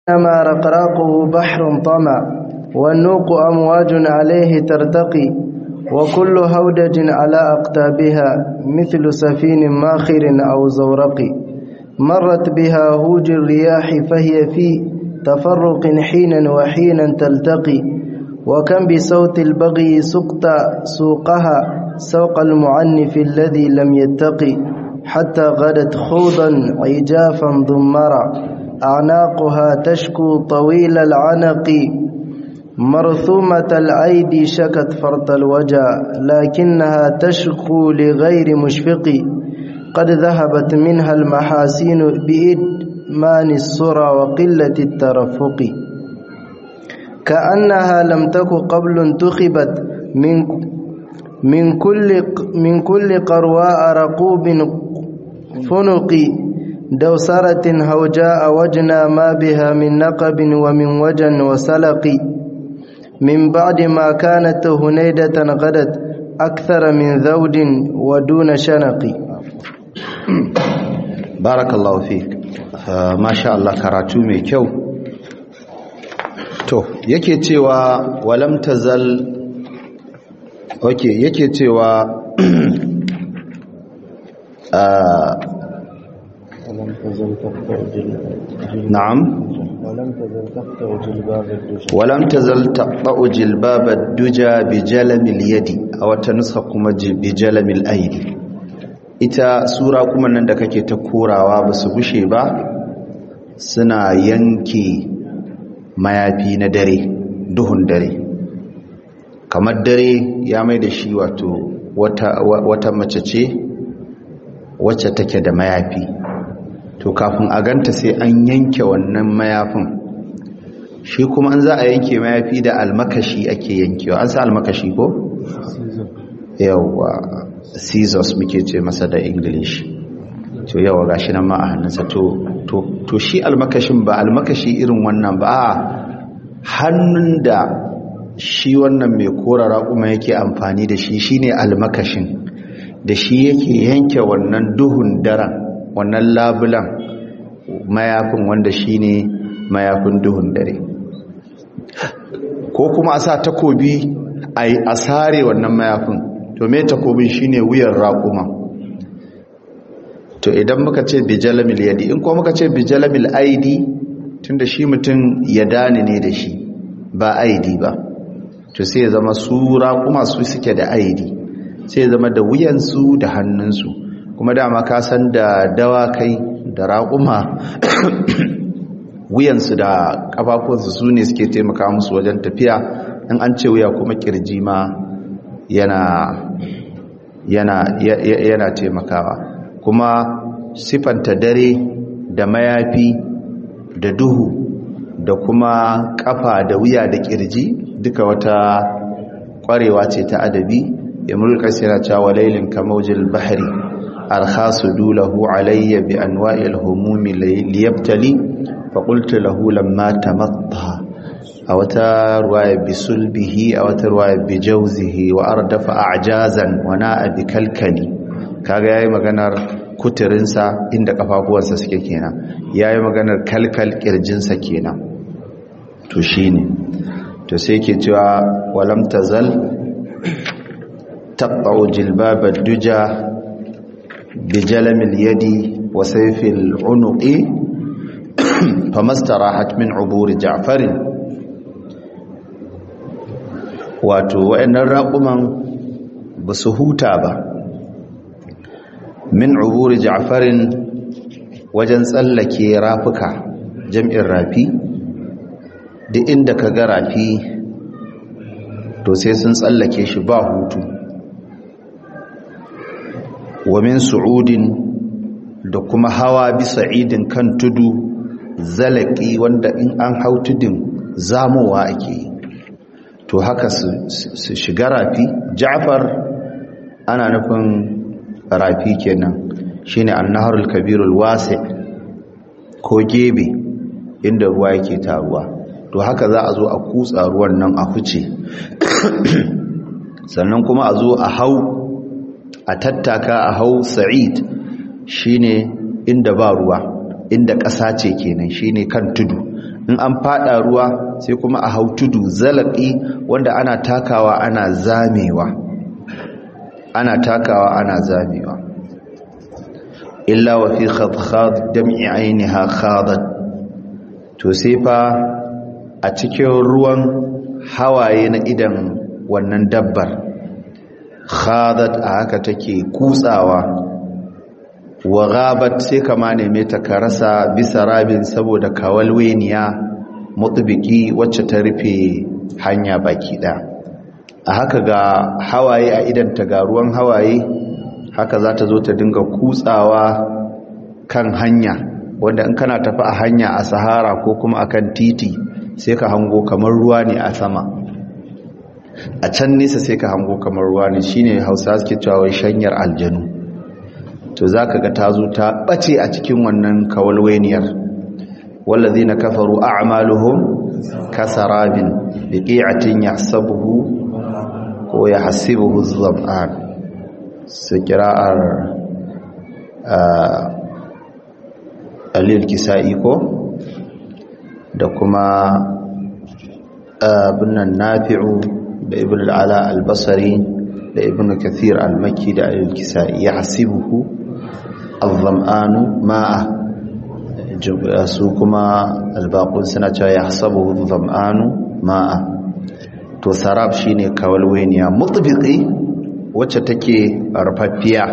إنما رقراقه بحر طمع والنوق أمواج عليه ترتقي وكل هودج على أقتابها مثل سفين ماخر أو زورق مرت بها هوج الرياح فهي في تفرق حينا وحينا تلتقي وكم بصوت البغي سقط سوقها سوق المعنف الذي لم يتقي حتى غدت خوضا عجافا ضمرا أعناقها تشكو طويل العنق مرثومة الأيدي شكت فرط الوجع لكنها تشكو لغير مشفق قد ذهبت منها المحاسين بإدمان السرى وقلة الترفق كأنها لم تك قبل انتخبت من من كل من كل قرواء رقوب فنق دوسرة هوجاء وجنا ما بها من نقب ومن وجن وسلق من بعد ما كانت هنيدة غدت أكثر من ذود ودون شنق بارك الله فيك ما شاء الله karatu mai kyau to yake cewa walam tazal okay yake cewa ولم تزل تقطع na'am ولم تزل تقطع جلباب الدجى ولم تزل تقطع جلباب الدجى بجلم اليد a wata nuska kuma بجلم الايدي ita sura kuma nan da kake ta korawa ba su gushe ba suna yanke mayafi na dare duhun dare kamar dare ya mai da shi wato wata, wata mace ce wacce take da mayafi to kafin a ganta sai an yanke wannan mayafin shi kuma an za a yanke mayafi da almakashi ake yankewa an sa almakashi ko? yawwa scissors muke ce masa da english to yawa gashi nan ma a hannunsa to, to, to shi almakashin ba almakashi irin wannan ba a hannun da shi wannan mai korara kuma yake amfani da shi shine almakashin da shi yake yanke wannan duhun daren wannan labulan mayafin wanda shine mayafin duhun dare ko kuma a sa takobi a sare wannan mayafin to me takobin shine wuyan raƙuma to idan muka ce bijalamil yadi in kuma muka ce bijalamil aidi tunda shi mutum ya dani ne da shi ba aidi ba to sai ya zama su raƙuma su suke da aidi sai ya zama da wuyansu da hannunsu kuma dama ka san da dawakai da raƙuma wuyansu da ƙafafunsu su ne suke taimaka musu wajen tafiya in an ce wuya kuma ƙirji ma yana yana yana taimakawa kuma sifanta dare da mayafi da duhu da kuma ƙafa da wuya da ƙirji duka wata ƙwarewa ce ta adabi ya mulka yana cewa lailin kamaujil bahri arkhasu dulahu alayya bi anwa'il humumi liyabtali fa qultu lahu lamma tamatta a wata ruwaya bi sulbihi a wata ruwaya bi jawzihi wa ardafa a'jazan wa na'a bi kalkali kaga yayi maganar kuturinsa inda kafafuwansa suke kenan yayi maganar kalkal kirjinsa kenan to shine to sai yake cewa walam tazal taqta'u jilbab ad-duja بجلم اليد وسيف العنق فما استراحت من عبور جعفر wato wayannan raƙuman ba su huta ba min uburi ja'farin wajen tsallake rafuka jam'in rafi duk inda ka ga rafi to sai sun tsallake shi ba hutu wa min su'udin da kuma hawa bisa idin kan tudu zalaki wanda in an hau tudun zamowa ake yi to haka su shiga rafi ja'far ana nufin rafi kenan shine annaharul kabirul wasi ko gebe inda ruwa yake taruwa to haka za a zo a kutsa ruwan nan a huce sannan kuma a zo a hau a tattaka a hau sa'id shine inda ba ruwa inda ƙasa ce kenan shine kan tudu in an fada ruwa sai kuma a hau tudu zalaki wanda ana takawa ana zamewa ana takawa ana zamewa illa wa fi khadkhad dam'i ainiha khadat to sai fa a cikin ruwan hawaye na idan wannan dabbar khadat a haka take kutsawa wa ghabat sai kama neme ta karasa bisa rabin saboda kawalweniya mutubiki wacce ta rufe hanya baki ɗaya a haka ga hawaye a idan ta ga ruwan hawaye haka za ta zo ta dinga kutsawa kan hanya wanda in kana tafi a hanya a sahara ko kuma akan titi sai ka hango kamar ruwa ne a sama a can nesa sai ka hango kamar ruwa ne shine hausa suke cewa shanyar aljanu to za ka ga ta zo ta ɓace a cikin wannan kawalweniyar wallazi na kafaru a'maluhum kasarabin biqi'atin yahsabuhu ko yahsibuhu zam'an su kira'ar alil kisa'i ko da kuma binnan nafi'u da ibn al'ala al-basari da ibn kathir al-makki da alil kisa'i yahsibuhu الظمآن ماء su kuma albaqun suna cewa yahsabuhu dhama'anu ma'a to sarab shine kawalweniya mutbiqi wacce take rufaffiya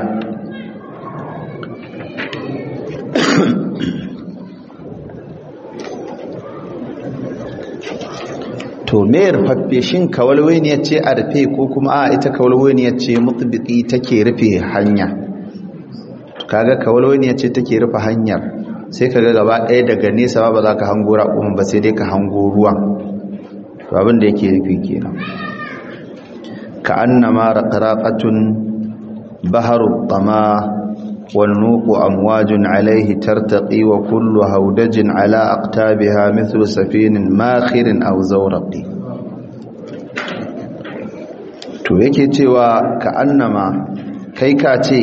to me rufaffe shin kawalweniya ce a rufe ko kuma a ita kawalweniya ce mutbiqi take rufe hanya kaga kawalwaniya ce take rufe hanyar sai kaga gaba ɗaya daga nesa ba za ka hango raƙumin ba sai dai ka hango ruwan to abin da yake rufe kenan ka annama raqraqatun baharu tama wal nuqu amwajun alayhi tartaqi wa kullu hawdajin ala aqtabiha mithlu safinin makhirin aw zawraqi to yake cewa ka annama kai ka ce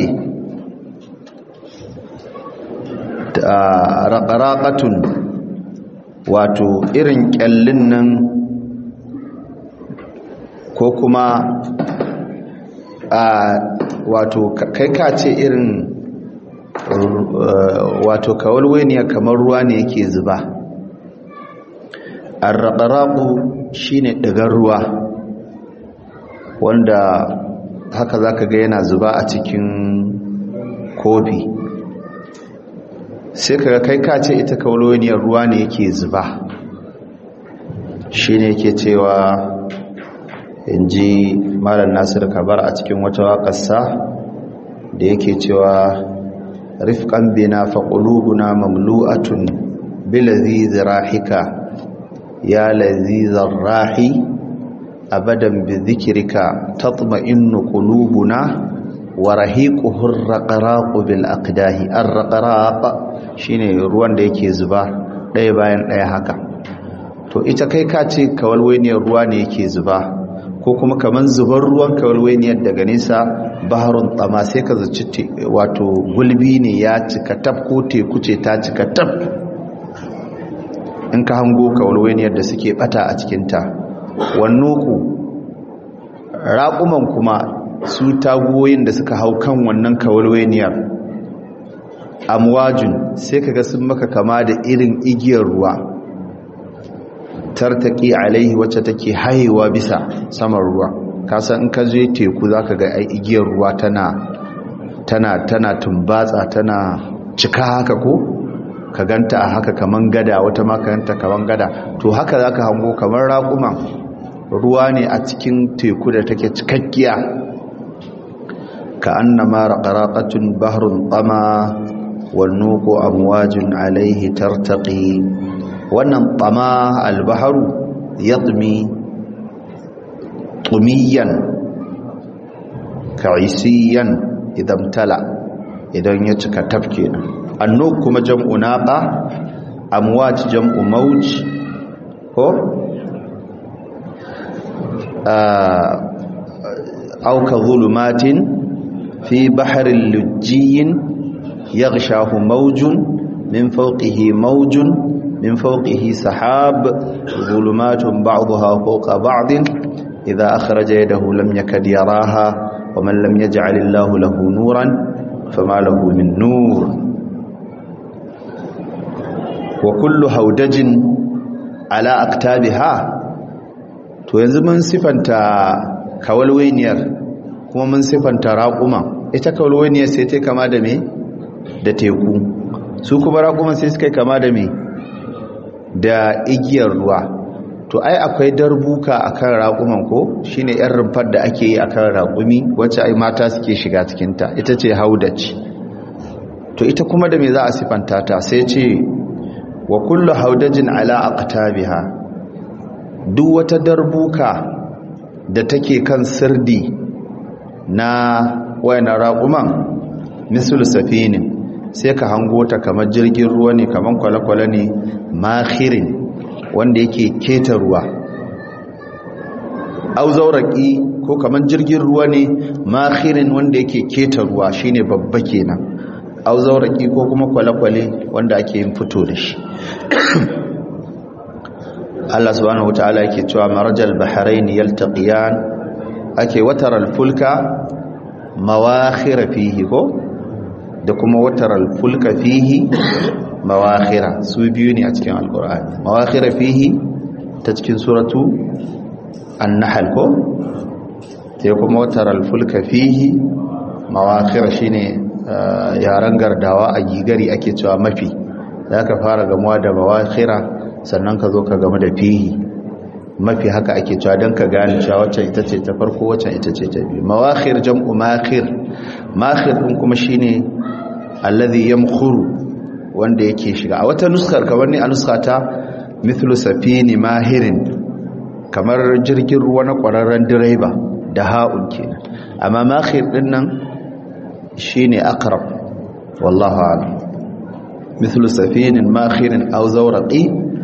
raƙaraƙatun wato irin ƙyallin nan ko kuma wato kai ka ce irin wato kawalweniya kamar ruwa ne yake zuba arraƙaraƙu shi ne ɗigar ruwa wanda haka za ka ga yana zuba a cikin kofi sai kaga kai ka ce ita kauloniyar ruwa ne yake zuba shi ne ke cewa in ji malar nasir kabar a cikin wata waƙarsa da yake cewa rifkan bina faƙulubuna mamlu'atun bilazi zirahika ya lazizar rahi abadan bi zikirka tatma'innu qulubuna wa rahiquhu ar-raqraqu bil aqdahi ar-raqraq shine ruwan da yake zuba ɗaya bayan ɗaya haka to ita kai ka ce kawalwainiyar ruwa ne yake zuba ko kuma kaman zubar ruwan kawalwainiyar daga nesa baharun tsama sai ka zaci wato gulbi ne ya cika tab ko teku ce ta cika tab in ka hango kawalwainiyar da suke bata a cikinta wannoku raƙuman kuma su tagoyin da suka hau kan wannan kawalwainiyar amwajun sai kaga sun maka kama da irin igiyar ruwa tartaki alaihi wacce take haihuwa bisa saman ruwa kasan in ka je teku zaka ga ai igiyar ruwa tana tana tana tumbatsa tana cika haka ko ka ganta a haka kaman gada wata ma ka ganta kaman gada to haka zaka hango kamar raƙuma ruwa ne a cikin teku da take cikakkiya ka annama raqaraqatun bahrun tama والنوق أمواج عليه ترتقي wannan tsama albaharu ya tsumi tsumiyan ka'isiyan idan tala idan ya cika tafke annuk kuma jam'u naqa amwat jam'u mawj ko aw ka zulumatin fi bahrin lujjiyin yaghshahu mawjun min fawqihi mawjun min fawqihi sahab zulumatun ba'daha fawqa ba'din idha akhraja yadahu lam yakad yaraha wa man lam yaj'al Allahu lahu nuran fama lahu min nur wa kullu haudajin ala aktabiha to yanzu mun sifanta kawalwainiyar kuma mun sifanta raƙuma ita kawalwainiyar sai ta kama da me da teku su kuma raƙuman sai suka kama da me da igiyar ruwa to ai akwai darbuka akan raƙuman ko shine yan rumfar da ake yi akan raƙumi wacce ai mata suke shiga cikinta ita ce haudaci to ita kuma da me za a sifanta ta sai ce wa kullu haudajin ala aqtabiha duk wata darbuka da take kan sirdi na wayan raquman misal safinin sai ka hango ta kamar jirgin ruwa ne kamar kwale-kwale ne makhirin wanda yake keta ruwa au zauraki ko kamar jirgin ruwa ne makhirin wanda yake keta ruwa shine babba kenan au zauraki ko kuma kwale-kwale wanda ake yin fito da shi Allah subhanahu wataala yake cewa marajal bahrain yaltaqiyan ake wataral fulka mawakhira fihi ko da kuma wataral fulka fihi mawakhira su biyu ne a cikin alqur'ani mawakhira fihi ta cikin suratu an-nahl ko sai kuma wataral fulka fihi mawakhira shine yaran gardawa a gigari ake cewa mafi za ka fara gamuwa da mawakhira sannan ka zo ka gamu da fihi mafi haka ake cewa don ka gane cewa wacce ita ce ta farko wacce ita ce ta biyu mawakhir jam'u makhir makhir din kuma shine alladhi yamkhuru wanda yake shiga a wata nuskar kamar ni a nuskata mithlu safini mahirin kamar jirgin ruwa na kwararren direba da ha'un kenan amma makhir din nan shine aqrab wallahu a'lam mithlu safinin makhirin aw zawraqi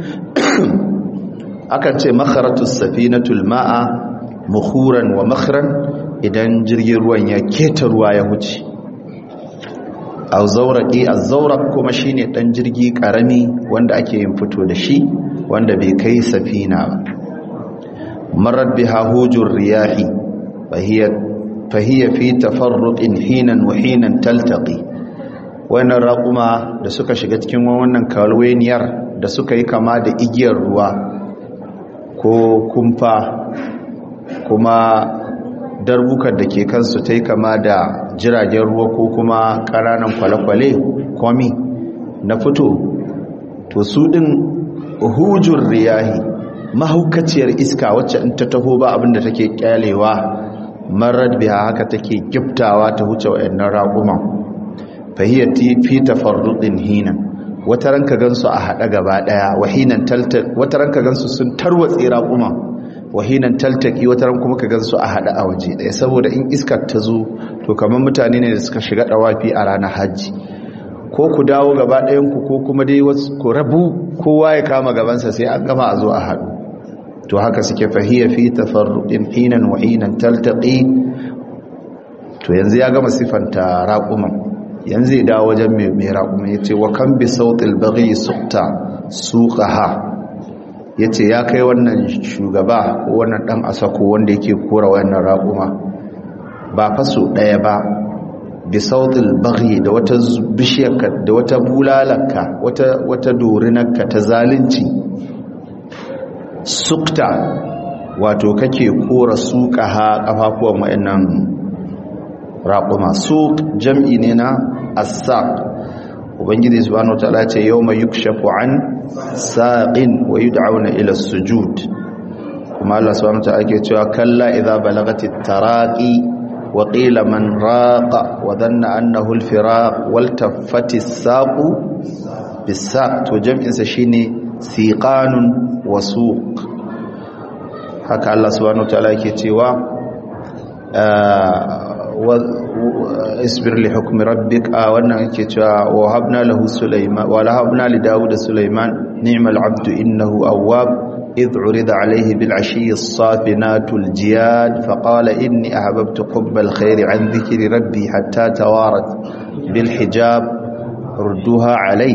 akan ce makharatu safinatul ma'a mukhuran wa makhran idan jirgin ruwan ya keta ruwa ya huce aw zawraqi az-zawraq kuma shine dan jirgi karami wanda ake yin fito da shi wanda bai kai safina ba marar biha hujur riyahi fahiya fahiya fi tafarruqin hinan wa hinan taltaqi wannan raquma da suka shiga cikin wannan kalweniyar da suka yi kama da igiyar ruwa ko kumfa kuma darbukar da ke kansu ta yi kama da jiragen ruwa ko kuma ƙananan kwale-kwale kwami na fito to su ɗin hujur riyahi mahaukaciyar iska wacce in ta taho ba abinda take kyalewa marar biya haka take giftawa ta huce wa'annan raƙuman fahiyyati fi tafarruɗin hinan wata ranka gansu a haɗa gaba ɗaya wahinan taltaki wata ranka gansu sun tarwatse raƙuma wahinan taltaki wata ran kuma ka gansu a haɗa a waje ɗaya saboda in iskar ta zo to kamar mutane ne da suka shiga ɗawafi a ranar hajji ko ku dawo gaba ɗayanku ko kuma dai wasu ku rabu kowa ya kama gabansa sai an gama a zo a haɗu to haka suke fahiyya fi tafarruqin hinan wa hinan taltaqi to yanzu ya gama sifanta raƙuman yanzu ya dawo wajen mai raƙuma ya ce wa kan bi sautil baghi sukta suqaha ya ce ya kai wannan shugaba ko wannan ɗan asako wanda yake kora wannan raƙuma ba faso ɗaya ba bi sautil baghi da wata bishiyarka da wata bulalarka wata wata dorinarka ta zalunci sukta wato kake kora suqaha kafafuwan wayannan raƙuma suq jam'i ne na as-saq ubangiji subhanahu wataala ce yawma yukshafu an saqin wa yud'auna ila as-sujud kuma Allah subhanahu wataala ke cewa kalla idza balagati taraqi wa qila man raqa wa dhanna annahu al-firaq wal taffati as-saqu bis-saq to jam'in sa shine siqanun wa suq haka Allah subhanahu wataala ke cewa isbir li hukmi rabbik a wannan yake cewa wa habna lahu sulaiman wa la habna li daud sulaiman ni'mal abdu innahu awwab idh urida alayhi bil ashi as-safinatu al-jiyad fa qala inni ahbabtu hubb al-khair an dhikri rabbi hatta tawarat bil hijab rudduha alayhi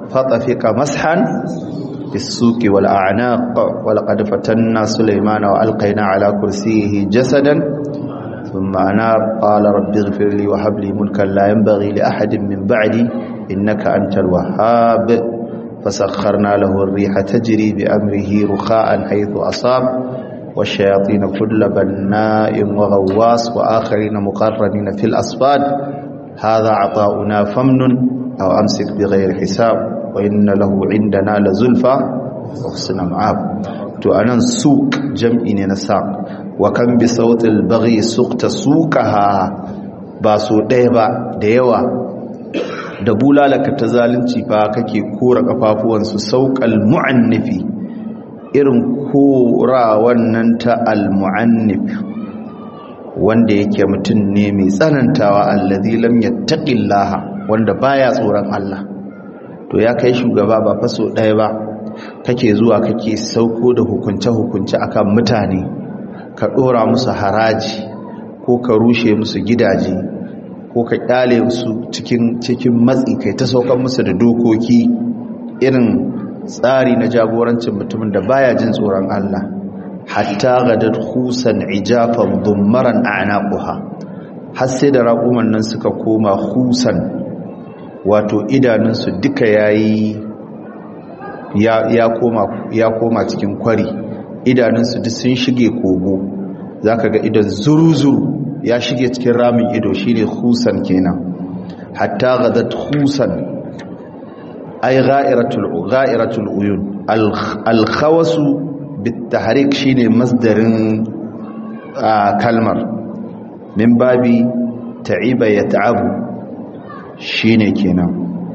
fatafiqa mashan بالسوق والأعناق ولقد فتنا سليمان وألقينا على كرسيه جسدا ثم أنار قال رب اغفر لي وهب لي ملكا لا ينبغي لأحد من بعدي إنك أنت الوهاب فسخرنا له الريح تجري بأمره رخاء حيث أصاب والشياطين كل بناء وغواص وآخرين مقرنين في الأصفاد هذا عطاؤنا فمن أو أمسك بغير حساب وإن له عندنا لزلفى وحسن معاب to anan suq jam'i ne na saq wa kan bi sautil baghi suqta suqaha ba so ɗaya ba da yawa da bulalaka ta zalunci fa kake kora kafafuwan su sauqal mu'annifi irin kora wannan ta al mu'annif wanda yake mutum ne mai tsanantawa allazi lam yattaqillaha wanda baya tsoron Allah to ya kai shugaba ba faso ɗaya ba kake zuwa kake sauko da hukunce-hukunce akan mutane ka ɗora musu haraji ko ka rushe musu gidaje ko ka ƙyale musu cikin cikin matsi kai ta saukan musu da dokoki irin tsari na jagorancin mutumin da baya jin tsoron Allah hatta gadar husan ijafan dummaran a'naquha har sai da raƙuman nan suka koma husan wato idanunsu duka yayi ya, ya, koma, ya koma cikin kwari idanunsu duk sun shige kogo zaka ga idan zuru-zuru ya shige cikin ramin ido shine husan kenan hatta gadat husan ay gha'iratul gha'iratul uyun al khawasu bit tahrik shine masdarin kalmar min babi ta'iba yata'abu shine kenan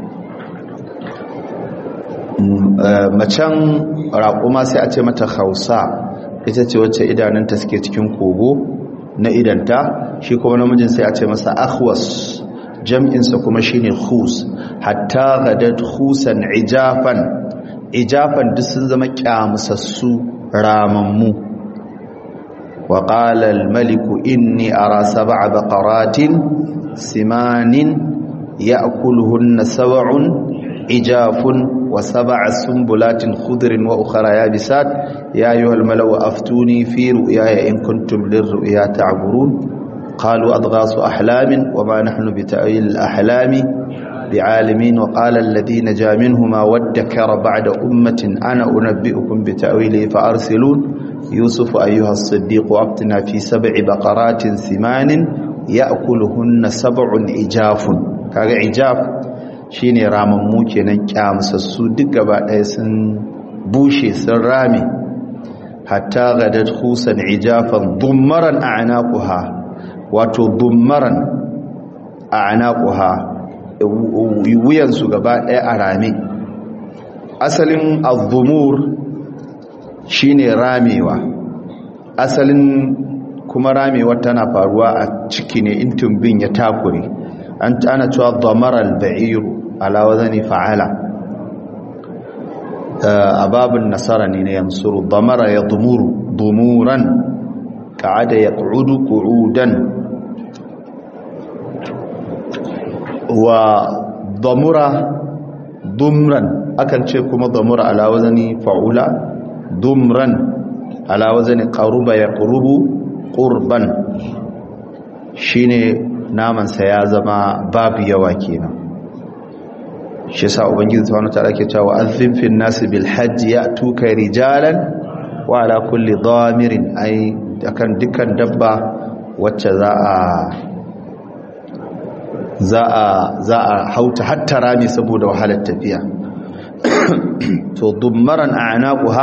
macen raƙuma sai a ce mata hausa ita ce wacce idanunta suke cikin kogo na idanta shi kuma namijin sai a ce masa akhwas jam'insa kuma shine khus hatta gadat khusan ijafan ijafan duk sun zama kyamusassu ramammu wa qala al-maliku inni ara sab'a baqaratin simanin ya'kuluhunna sab'un ijafun وسبع سنبلات خضر وأخرى يابسات يا أيها الملو أفتوني في رؤياي إن كنتم للرؤيا تعبرون قالوا أضغاث أحلام وما نحن بتأويل الأحلام بعالمين وقال الذي نجا منهما وادكر بعد أمة أنا أنبئكم بتأويله فأرسلون يوسف أيها الصديق أبتنا في سبع بقرات ثمان يأكلهن سبع إجاف كاغا إجاف shine ramammu kenan kyamsassu duk gaba ɗaya sun bushe sun rame hatta gadat khusan ijafan dummaran a'naquha wato dummaran a'naquha wuyan su gaba ɗaya a rame asalin az-zumur shine ramewa asalin kuma ramewa tana faruwa a ciki ne in tumbin ya takure an ana cewa damara al-ba'iru ala wazani fa'ala a babin nasara ne na yansuru damara ya dumuru dumuran ka'ada ya ƙudu ƙudan wa damura dumran akan ce kuma damura ala wazani fa'ula dumran ala wazani ƙaruba ya ƙurubu ƙurban shine namansa ya zama babu yawa kenan shi yasa ubangiji subhanahu wataala ke cewa azim fil nas bil hajj yatuka rijalan wa ala kulli damirin ai akan dukkan dabba wacce za a za a za a hauta hatta rami saboda wahalar tafiya to dummaran a'naquha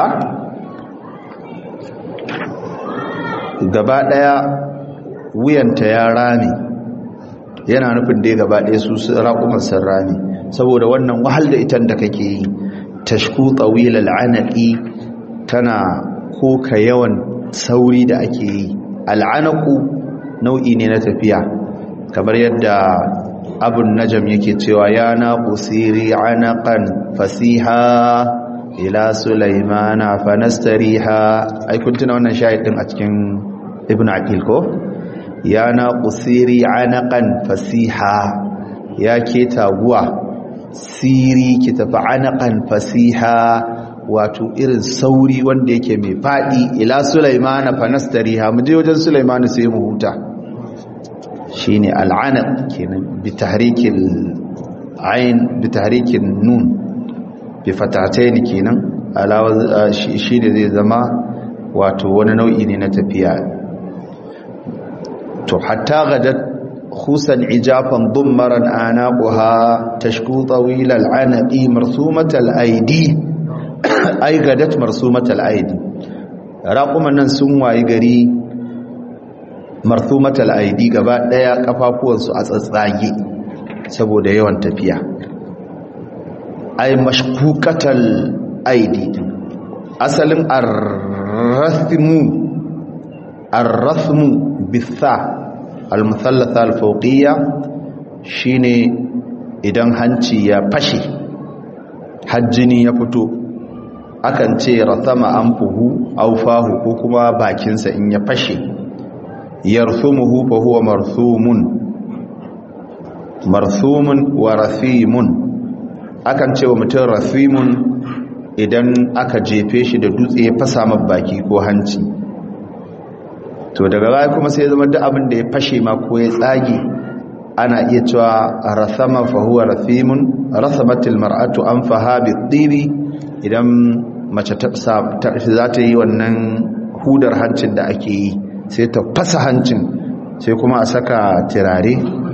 gaba daya wuyanta ya rami yana nufin dai gaba daya su raƙuman sun rami saboda wannan wahal da itan da kake yi tashku tawil al'anaqi tana koka yawan sauri da ake yi al'anaqu nau'i ne na tafiya kamar yadda abun najam yake cewa ya na qusiri anaqan fasiha ila sulaimana fanastariha ai kun tuna wannan shahid din a cikin ibnu aqil ko ya na qusiri anaqan fasiha ya ke taguwa siri ki tafi anaqan fasiha wato irin sauri wanda yake mai fadi ila sulaimana fanastariha mu je wajen sulaimana sai mu huta shine al'anaq kenan bi tahrikil ain bi tahrikin nun bi fatatayn kenan alawa shi ne zai zama wato wani nau'i ne na tafiya to hatta gadat khusan ijafan dummaran anaquha tashku tawil al'anaqi marsumat al'aidi ai gadat marsumat al'aidi raquman nan sun wayi gari marsumat al'aidi gaba daya kafafuwansu a tsatsage saboda yawan tafiya ai mashkukatal aidi asalin arrathmu arrathmu bitha almuthallatha alfawqiyya shine idan hanci ya fashe hajjini ya fito akan ce rathama anfuhu aw fahu ko kuma bakinsa in ya fashe yarthumuhu fa huwa marthumun marthumun wa rathimun akan ce wa mutum rathimun idan aka jefe shi da dutse ya fasa baki ko hanci to daga baya kuma sai zama duk abin da ya fashe ma ko ya tsage ana iya cewa rathama fa huwa rathimun rathamatil mar'atu anfaha bitibi idan mace ta za ta yi wannan hudar hancin da ake yi sai ta fasa hancin sai kuma a saka turare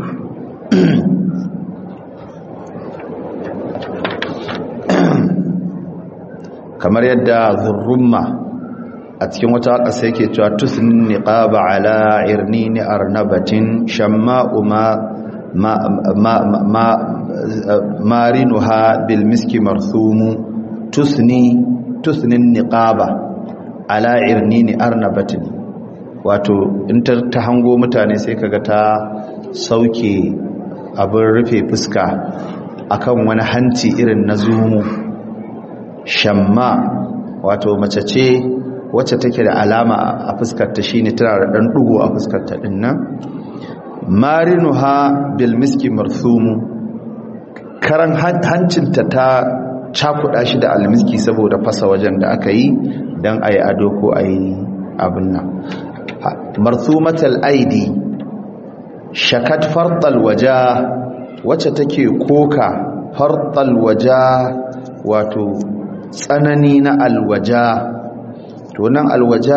kamar yadda zurrumma a cikin wata ƙasa yake cewa tusnin niqaba ala irnini arnabatin shamma'u ma ma ma marinuha bil miski marthumu tusni tusnin niqaba ala irnini arnabatin wato in ta hango mutane sai kaga ta sauke abin rufe fuska akan wani hanci irin na zumu shamma wato mace ce wacce take da alama a fuskarta shine tana da dan dugo a fuskarta din nan marinuha bil miski marthumu karan hancinta ta cakuda shi da almiski saboda fasa wajen da aka yi dan ayi ado ko ayi abin nan marthumatal aidi shakat fartal waja wacce take koka fartal waja wato tsanani na alwaja to nan alwaja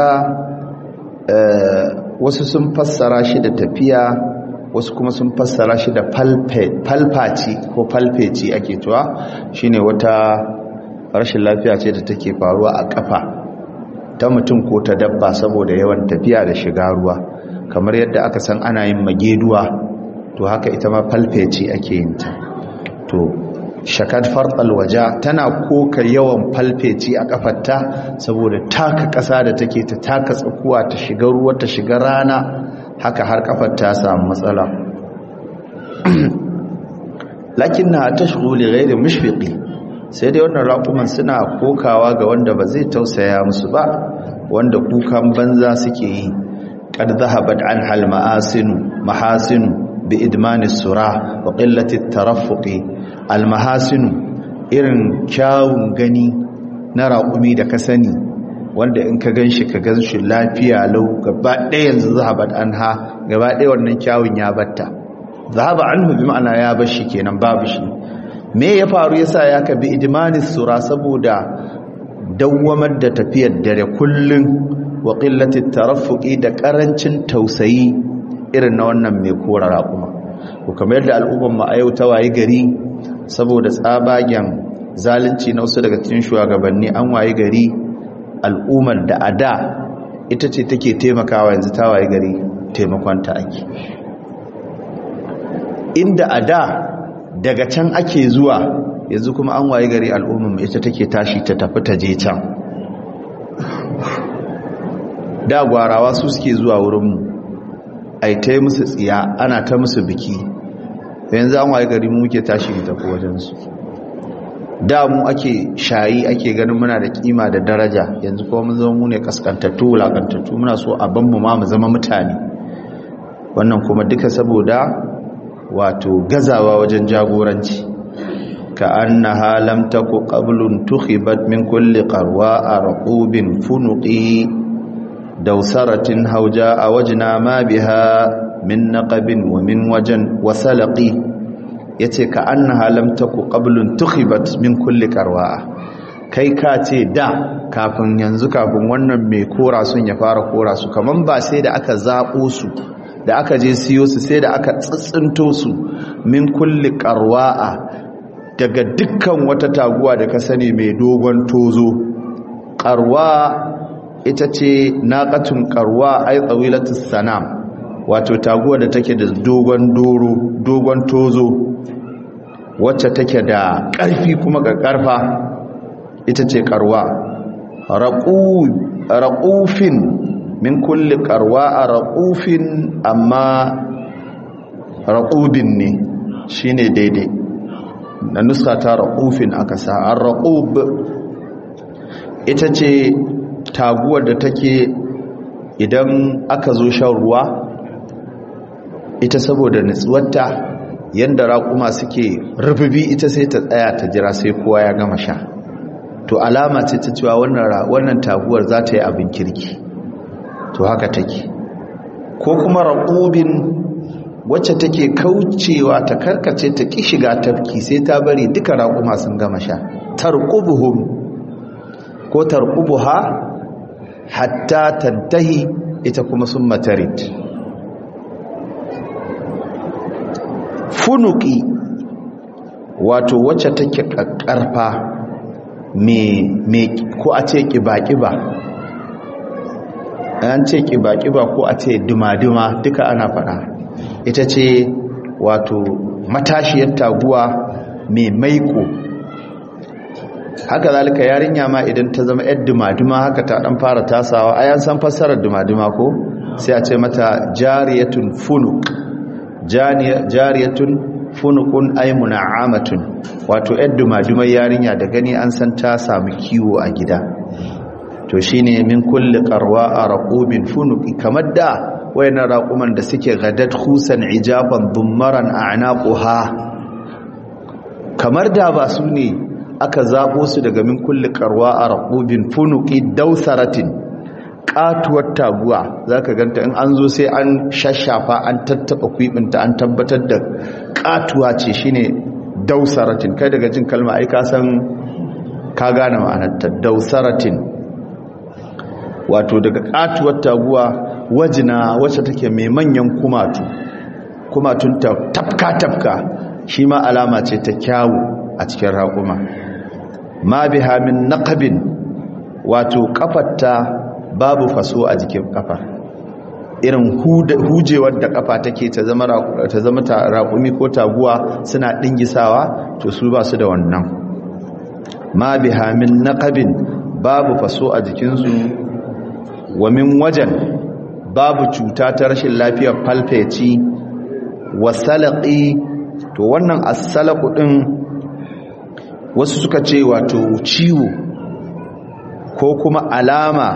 wasu sun fassara shi da tafiya wasu kuma sun fassara shi da falfaci ko falfeci ake tuwa shine wata rashin lafiya ce da take faruwa a kafa ta mutum ko ta dabba saboda yawan tafiya da shiga ruwa kamar yadda aka san ana yin mageduwa to haka ita ma falfeci ake yin ta to shakad farɗal waja tana koka yawan falfeci a kafarta saboda taka ƙasa da take ta taka tsakuwa ta shiga ruwa ta shiga rana haka har kafar ta samu matsala lakin na ta shigoli gairi mushfiqi sai dai wannan raƙuman suna kokawa ga wanda ba zai tausaya musu ba wanda kukan banza suke yi qad dhahabat an hal ma'asinu mahasinu bi idmani sura wa qillati tarafuqi al mahasinu irin kyawun gani na raƙumi da ka sani wanda in ka gan shi ka gan shi lafiya lau gaba ɗaya yanzu zahabat an ha gaba ɗaya wannan kyawun ya batta zahaba an bi ma'ana ya bar shi kenan babu shi me ya faru yasa ya ka bi idmanis sura saboda dawwamar da tafiyar dare kullun wa qillati tarafuqi da karancin tausayi irin na wannan mai kora raƙuma ko kamar yadda al'umman mu a yau ta wayi gari saboda tsabagen zalunci na wasu daga cikin shugabanni an wayi gari al'ummar da a da ita ce take taimakawa yanzu ta waye gari taimakonta ake inda a da daga can ake zuwa yanzu kuma an waye gari al'ummar ita take tashi ta tafi ta je can da gwarawa su suke zuwa wurinmu a yi ta yi musu tsiya ana ta musu biki yanzu an waye gari mu muke tashi mu tafi wajensu da mu ake shayi ake ganin muna da kima da daraja yanzu kuma mun zama mu ne kaskantattu wulakantattu muna so a ban mu ma mu zama mutane wannan kuma duka saboda wato gazawa wajen jagoranci كأنها لم تك قبل انتخبت من كل قرواء رقوب فنق دوسرة هوجاء وجنا ما بها من نقب ومن وجن وسلق yace ka annaha lam taku qablun tukhibat min kulli qarwa kai ka ce da kafin yanzu kafin wannan mai kora sun ya fara kora su kaman ba sai da aka zabo su da aka je siyo su sai da aka tsitsinto su min kulli qarwa'a daga dukkan wata taguwa da ka sani mai dogon tozo qarwa ita ce naqatun qarwa ay tawilatus sanam wato taguwa da take da dogon doro dogon tozo wacce take da ƙarfi kuma ga ƙarfa ita ce ƙarwa raƙufin min kulli ƙarwa a raƙufin amma raƙubin ne shi ne daidai na nusa ta raƙufin aka sa an raƙub ita ce taguwar da take idan aka zo shan ruwa ita saboda nutsuwarta yadda raƙuma suke rububi ita sai ta tsaya ta jira sai kowa ya gama sha to alama ce ta cewa wannan taguwar za ta yi abin kirki to haka take ko kuma raƙubin wacce take kaucewa ta karkace ta ƙi shiga tafki sai ta bari duka raƙuma sun gama sha tarqubuhum ko tarqubuha hatta tantahi ita kuma sun matarit funuki wato wacce take kakkarfa me ko a ce kiba-kiba an ce kiba-kiba ko a ce duma-duma duka ana fada ita ce wato matashiyar taguwa mai maiko haka zalika yarinya ma idan ta zama yar duma-duma haka ta dan fara tasawa ayan san fassarar duma-duma ko sai a ce mata jariyatun funuk jariyatun funukun ay muna'amatun wato yar duma-dumar yarinya da gani an san ta samu kiwo a gida to shine min kulli qarwa raqubin funuki kamar da wayannan raquman da suke gadat khusan ijaban dummaran a'naquha kamar da ba su ne aka zabo su daga min kulli qarwa raqubin funuki dausaratin katuwar taguwa zaka ganta in an zo sai an shashafa an tattaba kwibinta an tabbatar da katuwa ce shine dausaratin kai daga jin kalma ai ka san ka gane ma'anarta dausaratin wato daga katuwar taguwa wajina wacce take mai manyan kumatu kumatun ta tafka tafka shi ma alama ce ta kyawu a cikin raƙuma ma biha min naqabin wato kafarta babu faso a jikin kafa irin hujewar da kafa take ta zama ta zama raƙumi ko taguwa suna dingisawa to su ba su da wannan ma biha min naqabin babu faso a jikinsu wa min wajen babu cuta ta rashin lafiyar falfeci wa salaqi to wannan as-salaqu din wasu suka ce wato ciwo ko kuma alama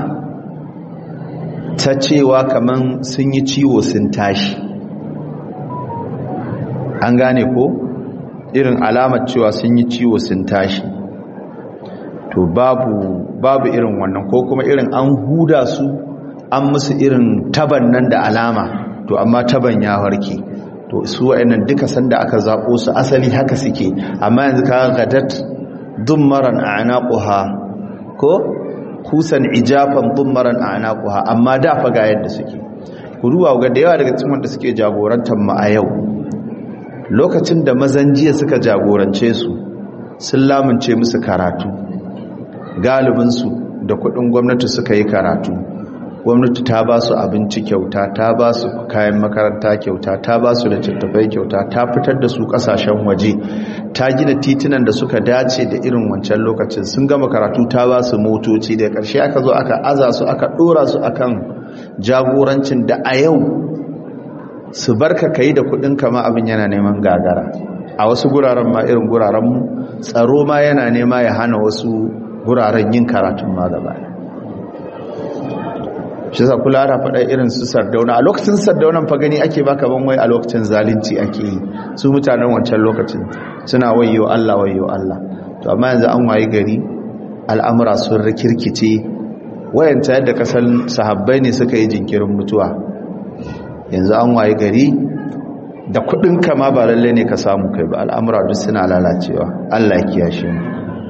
ta cewa kaman sun yi ciwo sun tashi an gane ko irin alamar cewa sun yi ciwo sun tashi to babu babu irin wannan ko kuma irin an huda su an musu irin taban nan da alama to amma taban ya warke to su wa'annan duka sanda aka zabo su asali haka suke amma yanzu ka gadat dummaran a'naquha ko kusan ijafan dummaran a'naquha amma da fa ga yadda suke kuruwa ga da yawa daga cikin wanda suke jagorantar mu a yau lokacin da mazan jiya suka jagorance su sun lamunce musu karatu galibinsu da kudin gwamnati suka yi karatu gwamnati ta ba su abinci kyauta ta ba su kayan makaranta kyauta ta ba su da tattafai kyauta ta fitar da su kasashen waje ta gina titunan da suka dace da irin wancan lokacin sun gama karatu ta ba su motoci da ƙarshe aka zo aka aza su aka ɗora su akan jagorancin da a yau su barka ka yi da kudin kama abin yana neman gagara a wasu guraren ma irin gurarenmu tsaro ma yana nema ya hana wasu guraren yin karatun ma gaba shi sa kula da faɗa irin su sardauna a lokacin sardaunan fa gani ake baka ban wai a lokacin zalunci ake yi su mutanen wancan lokacin suna wayo Allah wayo Allah to amma yanzu an waye gari al'amura sun rikirkice wayanta yadda kasan sahabbai ne suka yi jinkirin mutuwa yanzu an waye gari da kudin kama ba lalle ne ka samu kai ba al'amura duk suna lalacewa Allah ya kiyashe mu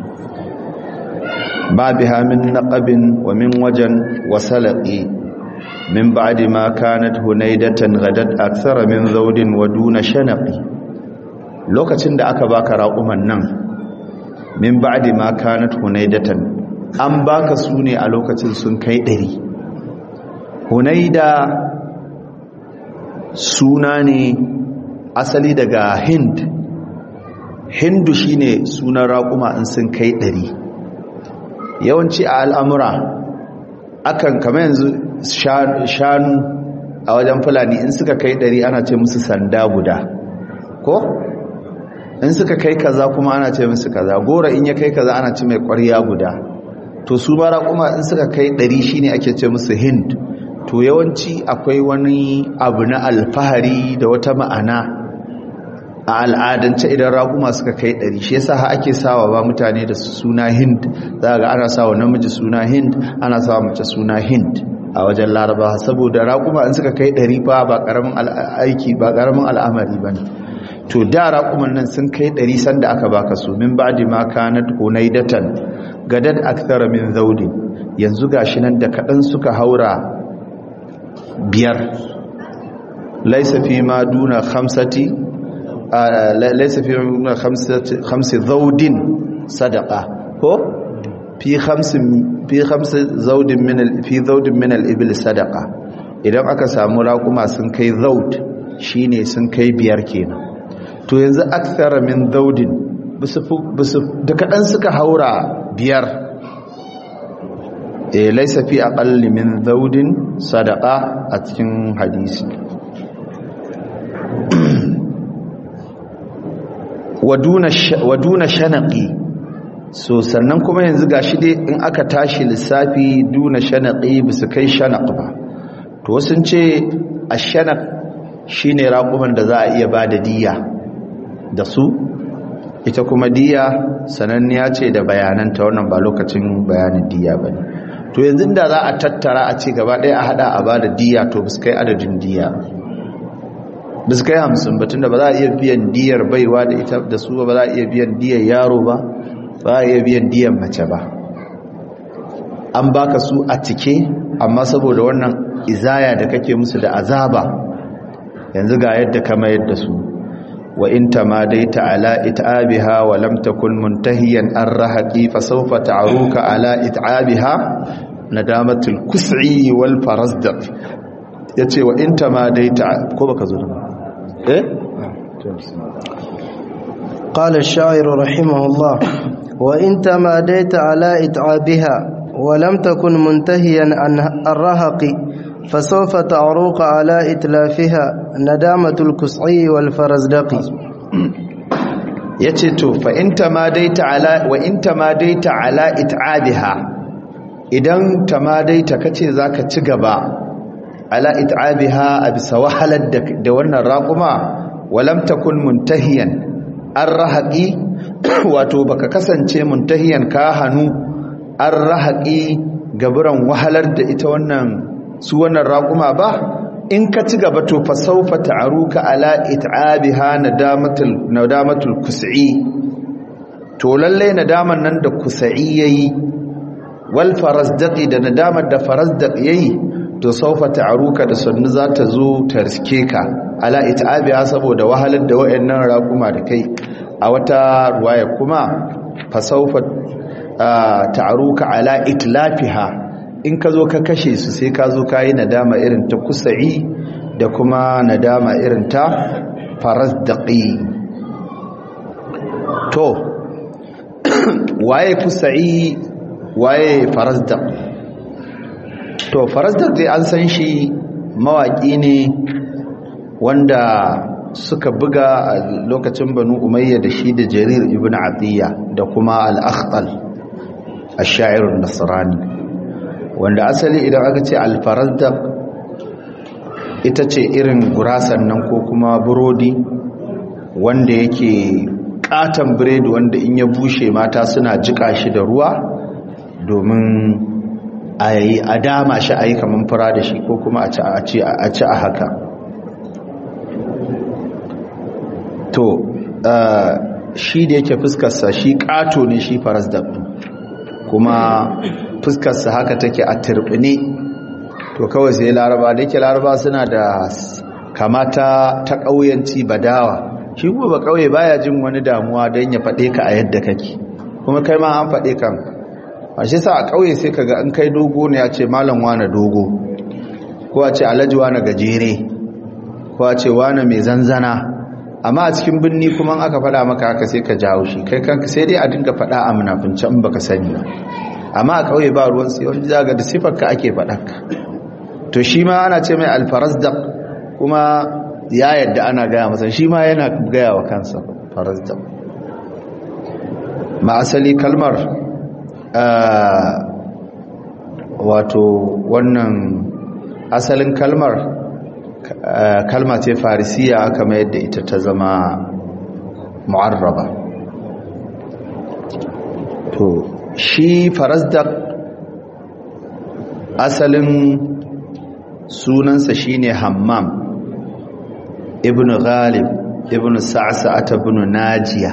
ما بها من نقب ومن وجن وسلق من بعد ما كانت هنيدة غدت أكثر من ذود ودون شنق lokacin da aka baka raƙuman nan min ba'di ma kanat hunaidatan an baka su ne a lokacin sun kai ɗari hunaida suna ne asali daga hind hindu shine sunan raƙuma in sun kai ɗari yawanci a al'amura akan kama yanzu shanu a wajen fulani in suka kai ɗari ana ce musu sanda guda ko in suka kai kaza kuma ana ce musu kaza gora in ya kai kaza ana ce mai ƙwarya guda to su mara kuma in suka kai ɗari shine ake ce musu hind to yawanci akwai wani abu na alfahari da wata ma'ana a al'adance idan raƙuma suka kai ɗari shi yasa ake sawa ba mutane da suna hind za ga ana sawa namiji suna hind ana sawa mace suna hind a wajen laraba saboda raƙuma in suka kai ɗari fa ba ƙaramin aiki ba ƙaramin al'amari ba ne to da raƙuman nan sun kai ɗari sanda aka baka su min ba'di ma kanat hunaidatan gadad akthara min zaudi yanzu gashi nan da kaɗan suka haura biyar laisa fi ma duna khamsati laisa fi ma khamsi zaudin sadaqa ko fi khamsin fi khamsi zaudin min al fi zaudin min al ibil sadaqa idan aka samu raƙuma sun kai zaud shine sun kai biyar kenan to yanzu akthara min zaudin bisu da kadan suka haura biyar eh laisa fi aqalli min zaudin sadaqa a cikin hadisi waduna shanaqi so sannan kuma yanzu gashi dai in aka tashi lissafi duna shanaqi bisu kai shanaq ba to sun ce ashanaq shine raƙuman da za a iya bada diya da su ita kuma diya sananniya ce da bayananta wannan ba lokacin bayanin diya ba ne to yanzu da za a tattara a ce gaba ɗaya a hada a ba da diya to biskai adadin diya biskai hamsin batun da ba za a iya biyan diyar baiwa da ita da su ba za a iya biyan diyar yaro ba ba za a iya biyan diyar mace ba an baka su a cike amma saboda wannan izaya da kake musu da azaba yanzu ga yadda kama yadda su وإن تماديت على إتعابها ولم تكن منتهيا الرهقي فسوف تعروك على إتعابها ندامة الكسعي والفرزدق يتي وإن تماديت كوبك ظلم إيه؟ قال الشاعر رحمه الله وإن تماديت على إتعابها ولم تكن منتهيا عن الرهق فسوف تعروق على إتلافها ندامة الكسعي والفرزدق yace to fa in tamadaita ala wa in tamadaita ala it'abiha idan tamadaita kace zaka ci gaba ala it'abiha a bisa wahalar da wannan raquma walam takun muntahiyan arrahaqi wato baka kasance muntahiyan ka hanu arrahaqi gaburan wahalar da ita wannan su wannan raƙuma ba in ka ci gaba to fa saufa ta'aruka ala it'abiha nadamatul nadamatul kus'i to lalle nadaman nan da kus'i yayi wal farazdaqi da nadamar da farazdaq yayi to saufa ta'aruka da sunnu za ta zo ta riske ka ala it'abiha saboda wahalar da wayannan raƙuma da kai a wata ruwaya kuma fa saufa ta'aruka ala itlafiha in ka zo ka kashe su sai ka zo ka yi nadama irin ta kusa'i da kuma nadama irin ta farazdaƙi to waye kusa'i waye farazdaƙ to farazdaƙ dai an san shi mawaƙi ne wanda suka buga a lokacin banu umayya da shi da jarir ibn atiyya da kuma al-akhtal ash-sha'ir an-nasrani wanda asali idan aka ce alfarazdak ita ce irin gurasan nan ko kuma burodi wanda yake katon biredi wanda in ya bushe mata suna jika shi da ruwa domin a yi a dama shi a yi kamar fura da shi ko kuma a ci a haka to shi da yake fuskarsa shi kato ne shi faras da kuma fuskarsa haka take a turbine to kawai sai laraba da yake laraba suna da kamata ta ƙauyanci badawa shi kuma ba ƙauye baya jin wani damuwa don ya faɗe ka a yadda kake kuma kai ma an faɗe kan a shi sa a ƙauye sai ka ga an kai dogo ne ya ce malam wane dogo ko a ce alhaji wane gajere ko a ce wane mai zanzana amma a cikin birni kuma aka faɗa maka haka sai ka jawo shi kai kanka sai dai a dinga faɗa a munafunci in baka sani ba amma a ƙauye ba ruwan sai wani zaga da sifar ka ake faɗa ka to shi ma ana ce mai alfarazdaq kuma ya yadda ana gaya masa shi ma yana gaya wa kansa farazdaq ma asali kalmar wato wannan asalin kalmar kalma ce farisiya kama yadda ita ta zama mu'arraba to shi farazdak asalin sunansa shine hammam ibn ghalib ibn sa'sa'ata ibn najiya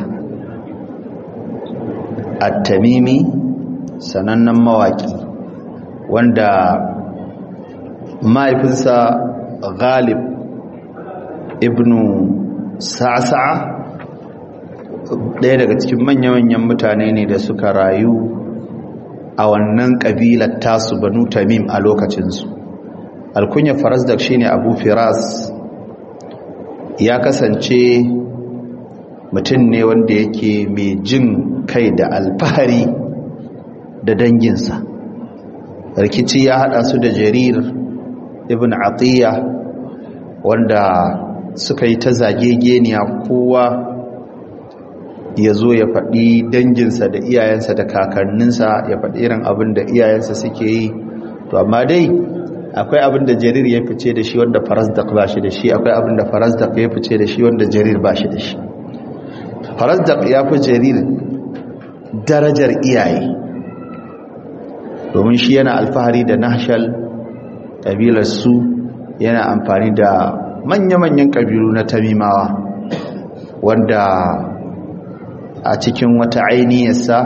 at-tamimi sanannen mawaki wanda mahaifinsa ghalib ibn sa'sa'a ɗaya daga cikin manya-manyan mutane ne da suka rayu a wannan ƙabilar tasu banu tamim a lokacinsu alkunya farasdak shine abu firas ya kasance mutum ne wanda yake mai jin kai da alfahari da danginsa rikici ya hada su da jarir ibn atiya wanda suka yi ta zagegeniya kowa ya zo ya faɗi danginsa da iyayensa da kakanninsa ya faɗi irin abin da iyayensa suke yi to amma dai akwai abin da jarir ya fice da shi wanda farazdak ba shi da shi akwai abin da farazdak ya fice da shi wanda jarir ba shi da shi farazdak ya fi jarir darajar iyaye domin shi yana alfahari da nahshal ƙabilarsu yana amfani da manya-manyan ƙabilu na tamimawa wanda a cikin wata ainihiyarsa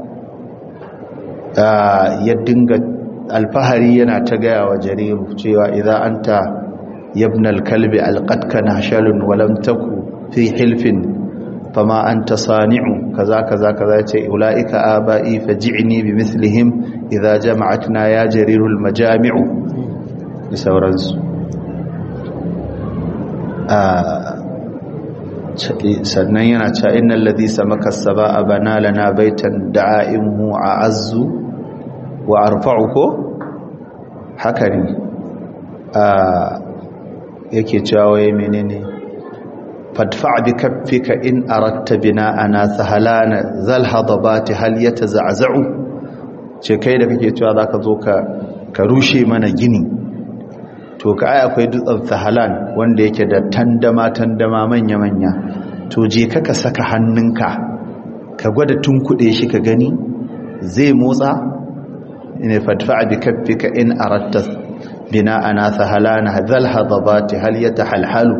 ya dinga alfahari yana ta gaya wa jariru cewa idza anta yabnal kalbi alqatka nahshalun wa lam taku fi hilfin fama anta sani'u kaza kaza kaza ce ulaika abai faji'ni bimithlihim idza jama'atna ya jarirul majami'u da sauransu sannan yana cewa innal ladhi samaka as-saba'a bana lana baitan da'imuhu a'azzu wa arfa'uhu haka ne yake cewa waye menene fadfa' bi kaffika in aratta bina'ana sahalana zal hadabati hal yataza'za'u ce kai da kake cewa zaka zo ka ka rushe mana gini to ka ai akwai dutsen sahalan wanda yake da tandama tandama manya manya to je ka ka saka hannunka ka gwada tunkuɗe shi ka gani zai motsa ne fadfa bi kaffika in aratta bina ana sahalana hadhal hadabati hal yatahalhalu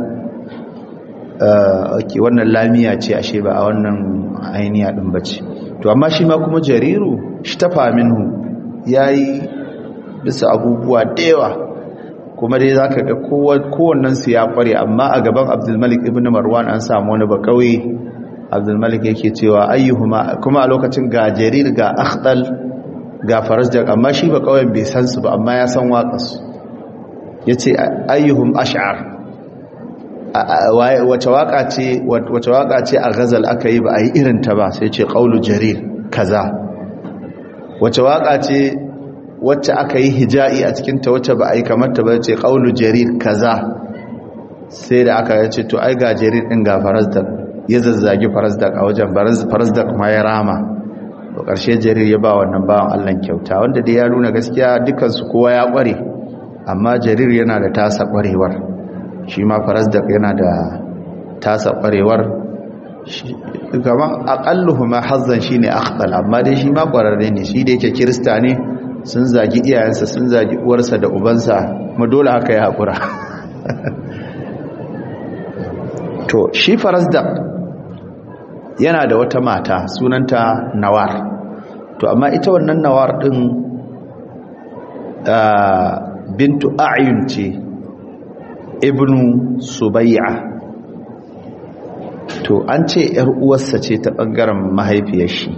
okay wannan lamiya ce ashe ba a wannan ainiya din bace to amma shi ma kuma jariru shtafa minhu yayi bisa abubuwa da yawa kuma dai zaka ga kowannen su ya kware amma a gaban Abdul Malik ibn Marwan an samu wani ba kauye Abdul Malik yake cewa ayyuhuma kuma a lokacin ga jarir ga akhdal ga farajjar amma shi ba kauyen bai san su ba amma ya san waƙarsu yace ayyuhum ash'ar wace waka ce wace waka ce a ghazal aka yi ba a yi irin ta ba sai ce qaulu jarir kaza wace waka ce wacce aka yi hija'i a cikin ta wacce ba a yi kamar ta ba ce qaulu jarir kaza sai da aka yace to ai ga jarir din ga farazdak ya zazzagi farazdak a wajen farazdak ma ya rama to ƙarshe jarir ya ba wannan bawan Allah kyauta wanda dai ya nuna gaskiya dukansu kowa ya ƙware amma jarir yana da tasa ƙwarewar shi ma farazdak yana da tasa ƙwarewar kamar aƙalluhu ma hazzan shi ne akhbal amma dai shi ma ƙwararre ne shi da yake kirista ne sun zagi iyayensa sun zagi uwarsa da ubansa ma dole haka ya haƙura to shi farazdak yana da wata mata sunanta nawar to amma ita wannan nawar din bintu a'yun ce ibnu subayya to an ce yar uwarsa ce ta bangaren mahaifiyar shi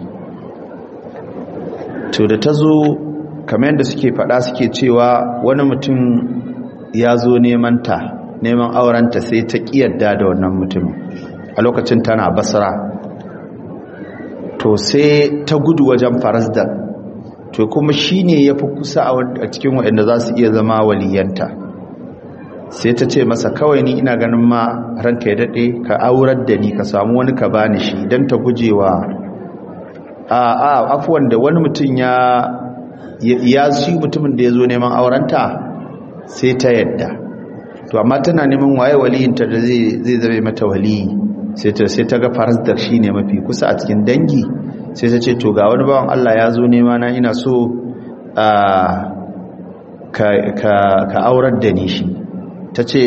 to da ta zo kamar yadda suke fada suke cewa wani mutum ya zo neman ta neman aurenta sai ta kiyarda da wannan mutumin a lokacin tana basra to sai ta gudu wajen farazda to kuma shi ne ya fi kusa a cikin waɗanda za su iya zama waliyanta sai ta ce masa kawai ni ina ganin ma ranka ya daɗe ka aurar da ni ka samu wani ka bani shi don ta gujewa a a afuwan da wani mutum ya ya shi mutumin da ya zo neman aurenta sai ta yadda to amma tana neman waye waliyinta da zai zame mata waliyi sai ta sai ta ga farazdak shine mafi kusa a cikin dangi sai ta ce to ga wani bawan Allah ya zo nema na ina so ka ka ka aurar da ni shi ta ce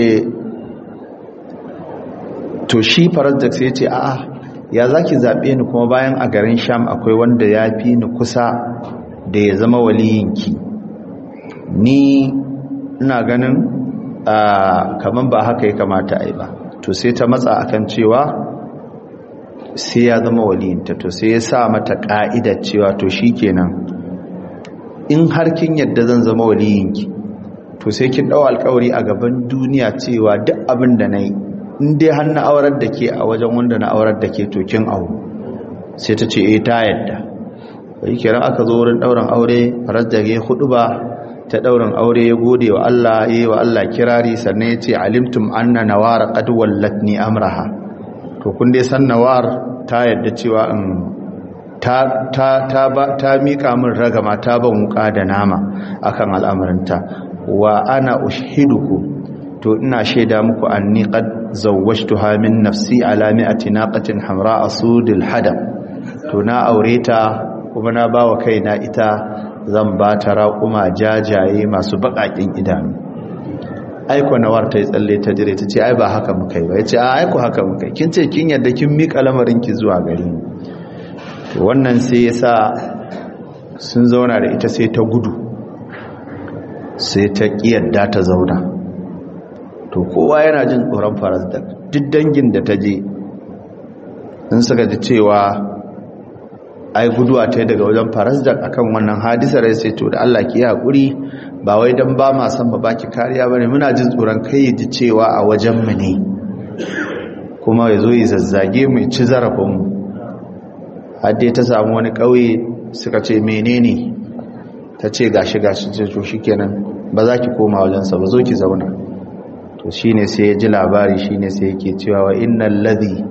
to shi farazdak sai ya ce a'a ya zaki zabe ni kuma bayan a garin Sham akwai wanda ya fi ni kusa da ya zama waliyinki ni ina ganin kaman ba haka ya kamata a yi ba to sai ta matsa akan cewa sai ya zama waliyinta to sai ya sa mata ka'idar cewa to shikenan in har kin yadda zan zama waliyinki to sai kin dau alƙawari a gaban duniya cewa duk abin da nayi in dai har na aurar da ke a wajen wanda na aurar da ke to kin aure sai ta ce eh ta yadda bai kiran aka zo wurin dauran aure faras da ya hudu ba ta daurin aure ya gode wa Allah yayi wa Allah kirari sannan ya ce alimtum anna nawara qad wallatni amraha to kun dai san nawar ta yadda cewa in ta ta ta ba ta mika min ragama ta ban wuka da nama akan al'amarinta wa ana ushiduku to ina shaida muku anni qad zawwajtuha min nafsi ala mi'ati naqatin hamra asudil hadam to na aure ta kuma na bawa kaina ita zan ba ta raƙuma jajaye masu baƙaƙin idanu aiko nawar ta yi tsalle ta jire ta ce ai ba haka muka yi ba ya ce a aiko haka muka yi kin ce kin yadda kin miƙa lamarinki zuwa gari to wannan sai ya sa sun zauna da ita sai ta gudu sai ta ƙiyadda ta zauna to kowa yana jin tsoron faras da duk dangin da ta je in suka ji cewa ai guduwa ta daga wajen farasdak akan wannan hadisar ya sai to da Allah ki hakuri ba wai dan ba ma san ba baki kariya bane muna jin tsoron kai ji cewa a wajen mu ne kuma yazo yi zazzage mu ci zarafin mu hadde ta samu wani kauye suka ce menene ta ce gashi gashi ce to shikenan ba za ki koma wajen sa ba zo ki zauna to shine sai ya ji labari shine sai yake cewa wa innal ladhi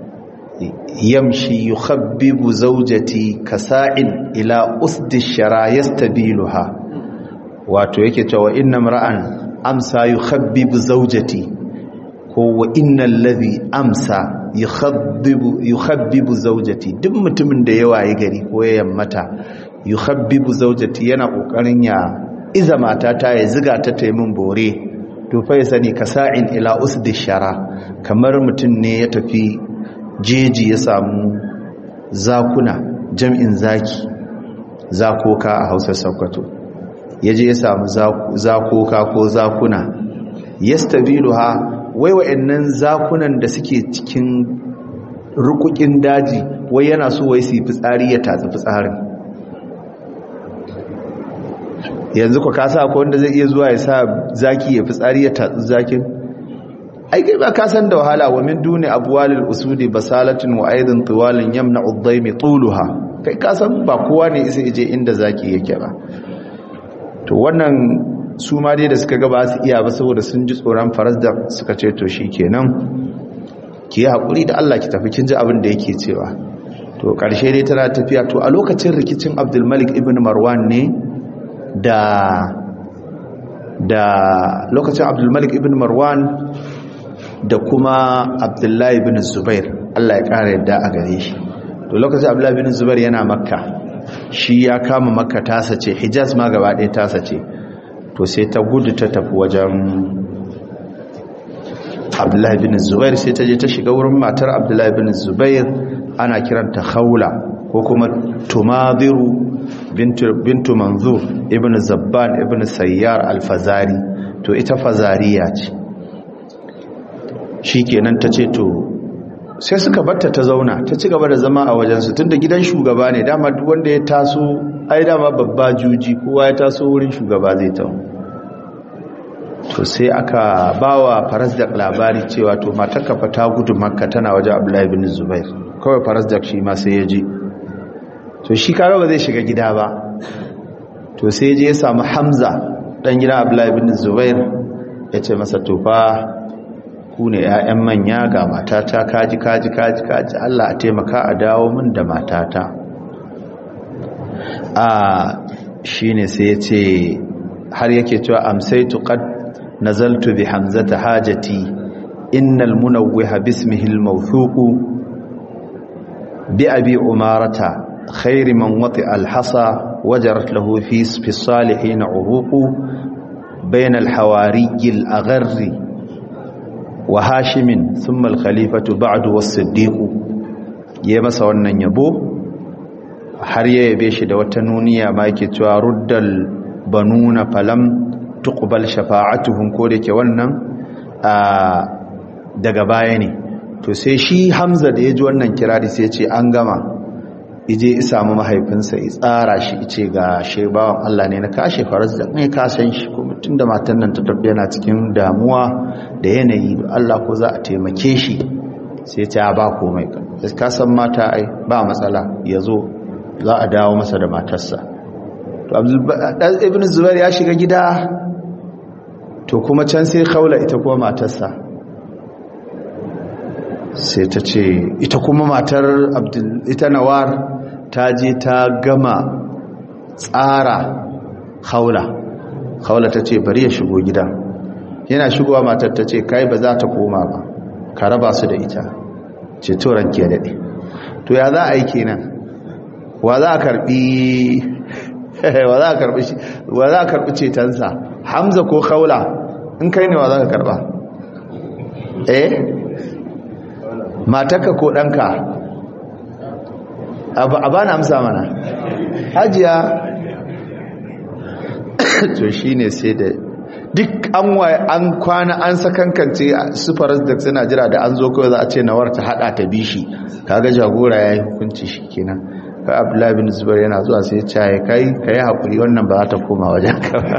yamshi yukhabbibu zawjati kasa'in ila usdi shara yastabiluha wato yake cewa inna mar'an amsa yukhabbibu zawjati ko wa innal ladhi amsa yukhabbibu yukhabbibu zawjati duk mutumin da ya waye gari ko ya yammata yukhabbibu zawjati yana kokarin ya iza mata ta ya ziga ta taimin bore to fa ya sani kasa'in ila usdi shara kamar mutum ne ya tafi jeji ya samu zakuna jam'in zaki zakoka a hausar sakwato ya je ya samu zakoka ko zakuna yastabilu ha wai wa'annan zakunan da suke cikin rukukin daji wai yana so wai su yi fitsari ya tatsi fitsarin yanzu ku kasa ko wanda zai iya zuwa ya sa zaki ya fitsari ya tatsi zakin ai kai ba ka san da wahala wa min duni abwalil usudi basalatin wa aidan tiwalin yamna uddaimi tuluha kai ka san ba kowa ne isa je inda zaki yake ba to wannan su ma dai da suka ga ba su iya ba saboda sun ji tsoron faras da suka ce to shikenan ki yi hakuri da Allah ki tafi kin ji abin da yake cewa to ƙarshe dai tana tafiya to a lokacin rikicin abdulmalik ibn marwan ne da da lokacin abdulmalik ibn marwan da kuma abdullahi ibn zubair allah ya ƙara yadda a gare shi to lokacin abdullahi ibn zubair yana makka shi ya kama makka tasa ce hijaz ma gaba ɗaya tasa ce to sai ta gudu ta tafi wajen abdullahi bin zubair sai ta je ta shiga wurin matar abdullahi bin zubair ana kiranta khawla ko kuma tumadiru bintu manzur ibn zabban ibn sayyar alfazari to ita fazariya ce shi kenan ta ce to sai suka batta ta zauna ta ci gaba da zama a wajensu tunda gidan shugaba ne dama duk wanda ya taso ai dama babba juji kowa ya taso wurin shugaba zai tawo to sai aka bawa farazdak labari cewa to matarka fa ta gudu makka tana wajen abdullahi bin zubair kawai farazdak shi ma sai ya je to shi kaga ba zai shiga gida ba to sai je ya samu hamza dan gidan abdullahi bin zubair ya ce masa to fa ku ne 'ya'yan manya ga matata kaji kaji kaji kaji Allah a taimaka a dawo min da matata a shine sai ya ce har yake cewa amsaitu qad nazaltu bi hamzata hajati innal munawwiha bismihi al-mawthuq bi abi umarata khayr man wati al-hasa wajarat lahu fi fi salihin uruq bayna al-hawari al-agharri wa hashimin thumma al-khalifatu ba'du was-siddiq yayi masa wannan yabo har ya yabe shi da wata nuniya ma yake cewa ruddal banuna falam tuqbal shafa'atuhum ko da ke wannan daga baya ne to sai shi Hamza da ya ji wannan kirari sai ya ce an gama ije ya samu mahaifinsa ya tsara shi ce ga shebawan Allah ne na kashe faras da ne ka san shi kuma tunda matan nan ta tafi yana cikin damuwa da yanayi Allah ko za a taimake shi sai ta ba komai ka san mata ai ba matsala yazo za a dawo masa da matarsa to ibn zubair ya shiga gida to kuma can sai kaula ita kuma matarsa sai ta ce ita kuma matar ita nawar ta je ta gama tsara kaula kaula ta ce bari ya shigo gida yana shigowa matar ta ce kai ba za ta koma ba ka raba su da ita ce to ranke daɗe to ya za a yi kenan wa za a karbi wa za a karbi shi wa za a karbi cetonsa hamza ko khawla in kai ne wa za ka karba eh matarka ko danka a ba na amsa mana hajiya to shine sai da duk an waye an kwana an sakankance su faras da suna jira da an zo kawai za a ce nawar ta hada ta bishi kaga jagora yayi hukunci shikenan ka abdullahi bin zubair yana zuwa sai ya kai ka yi haƙuri wannan ba za ta koma wajen ka ba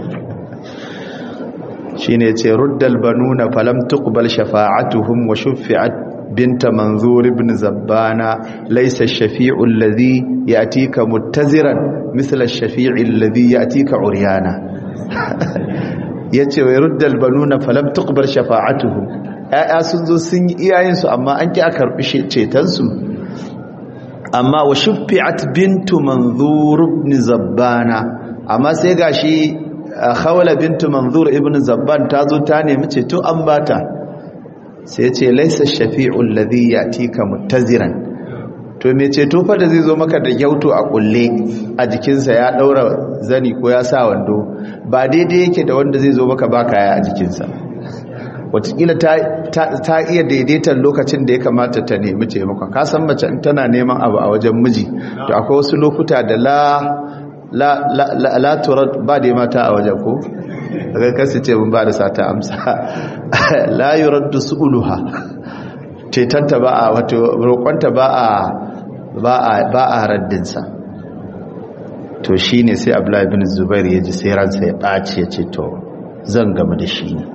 shi ne ce ruddal banuna falam tuqbal shafa'atuhum wa shuffi'at binta manzur ibn zabbana laysa ash-shafi'u alladhi ya'tika muttaziran mithla ash-shafi'i alladhi ya'tika uryana yace wa ruddal banuna falam tuqbal shafa'atuhum ya'ya sun zo sun yi iyayensu amma an ki a karbi cetonsu amma wa shuffi'at bintu manzur ibn zabbana amma sai gashi khawla bintu manzur ibn zabban ta zo ta nemi ceto an bata sai ce laysa shafi'u alladhi yatika muttaziran to me ceto fa da zai zo maka da gyauto a kulle a jikinsa ya daura zani ko ya sa wando ba daidai yake da wanda zai zo maka ba kaya a jikinsa watakila ta iya daidaitar lokacin da ya kamata ta nemi taimakon kasan mace tana neman abu a wajen miji to akwai wasu lokuta da la la la la turat ba da mata a wajen ko daga kasu ce mun ba da sata amsa la yuraddu su'uluha cetanta ba a wato roƙonta ba a ba a ba a raddinsa to shine sai Abdullahi bin Zubair ya ji sai ransa ya ɓaci ya ce to zan gama da shi ne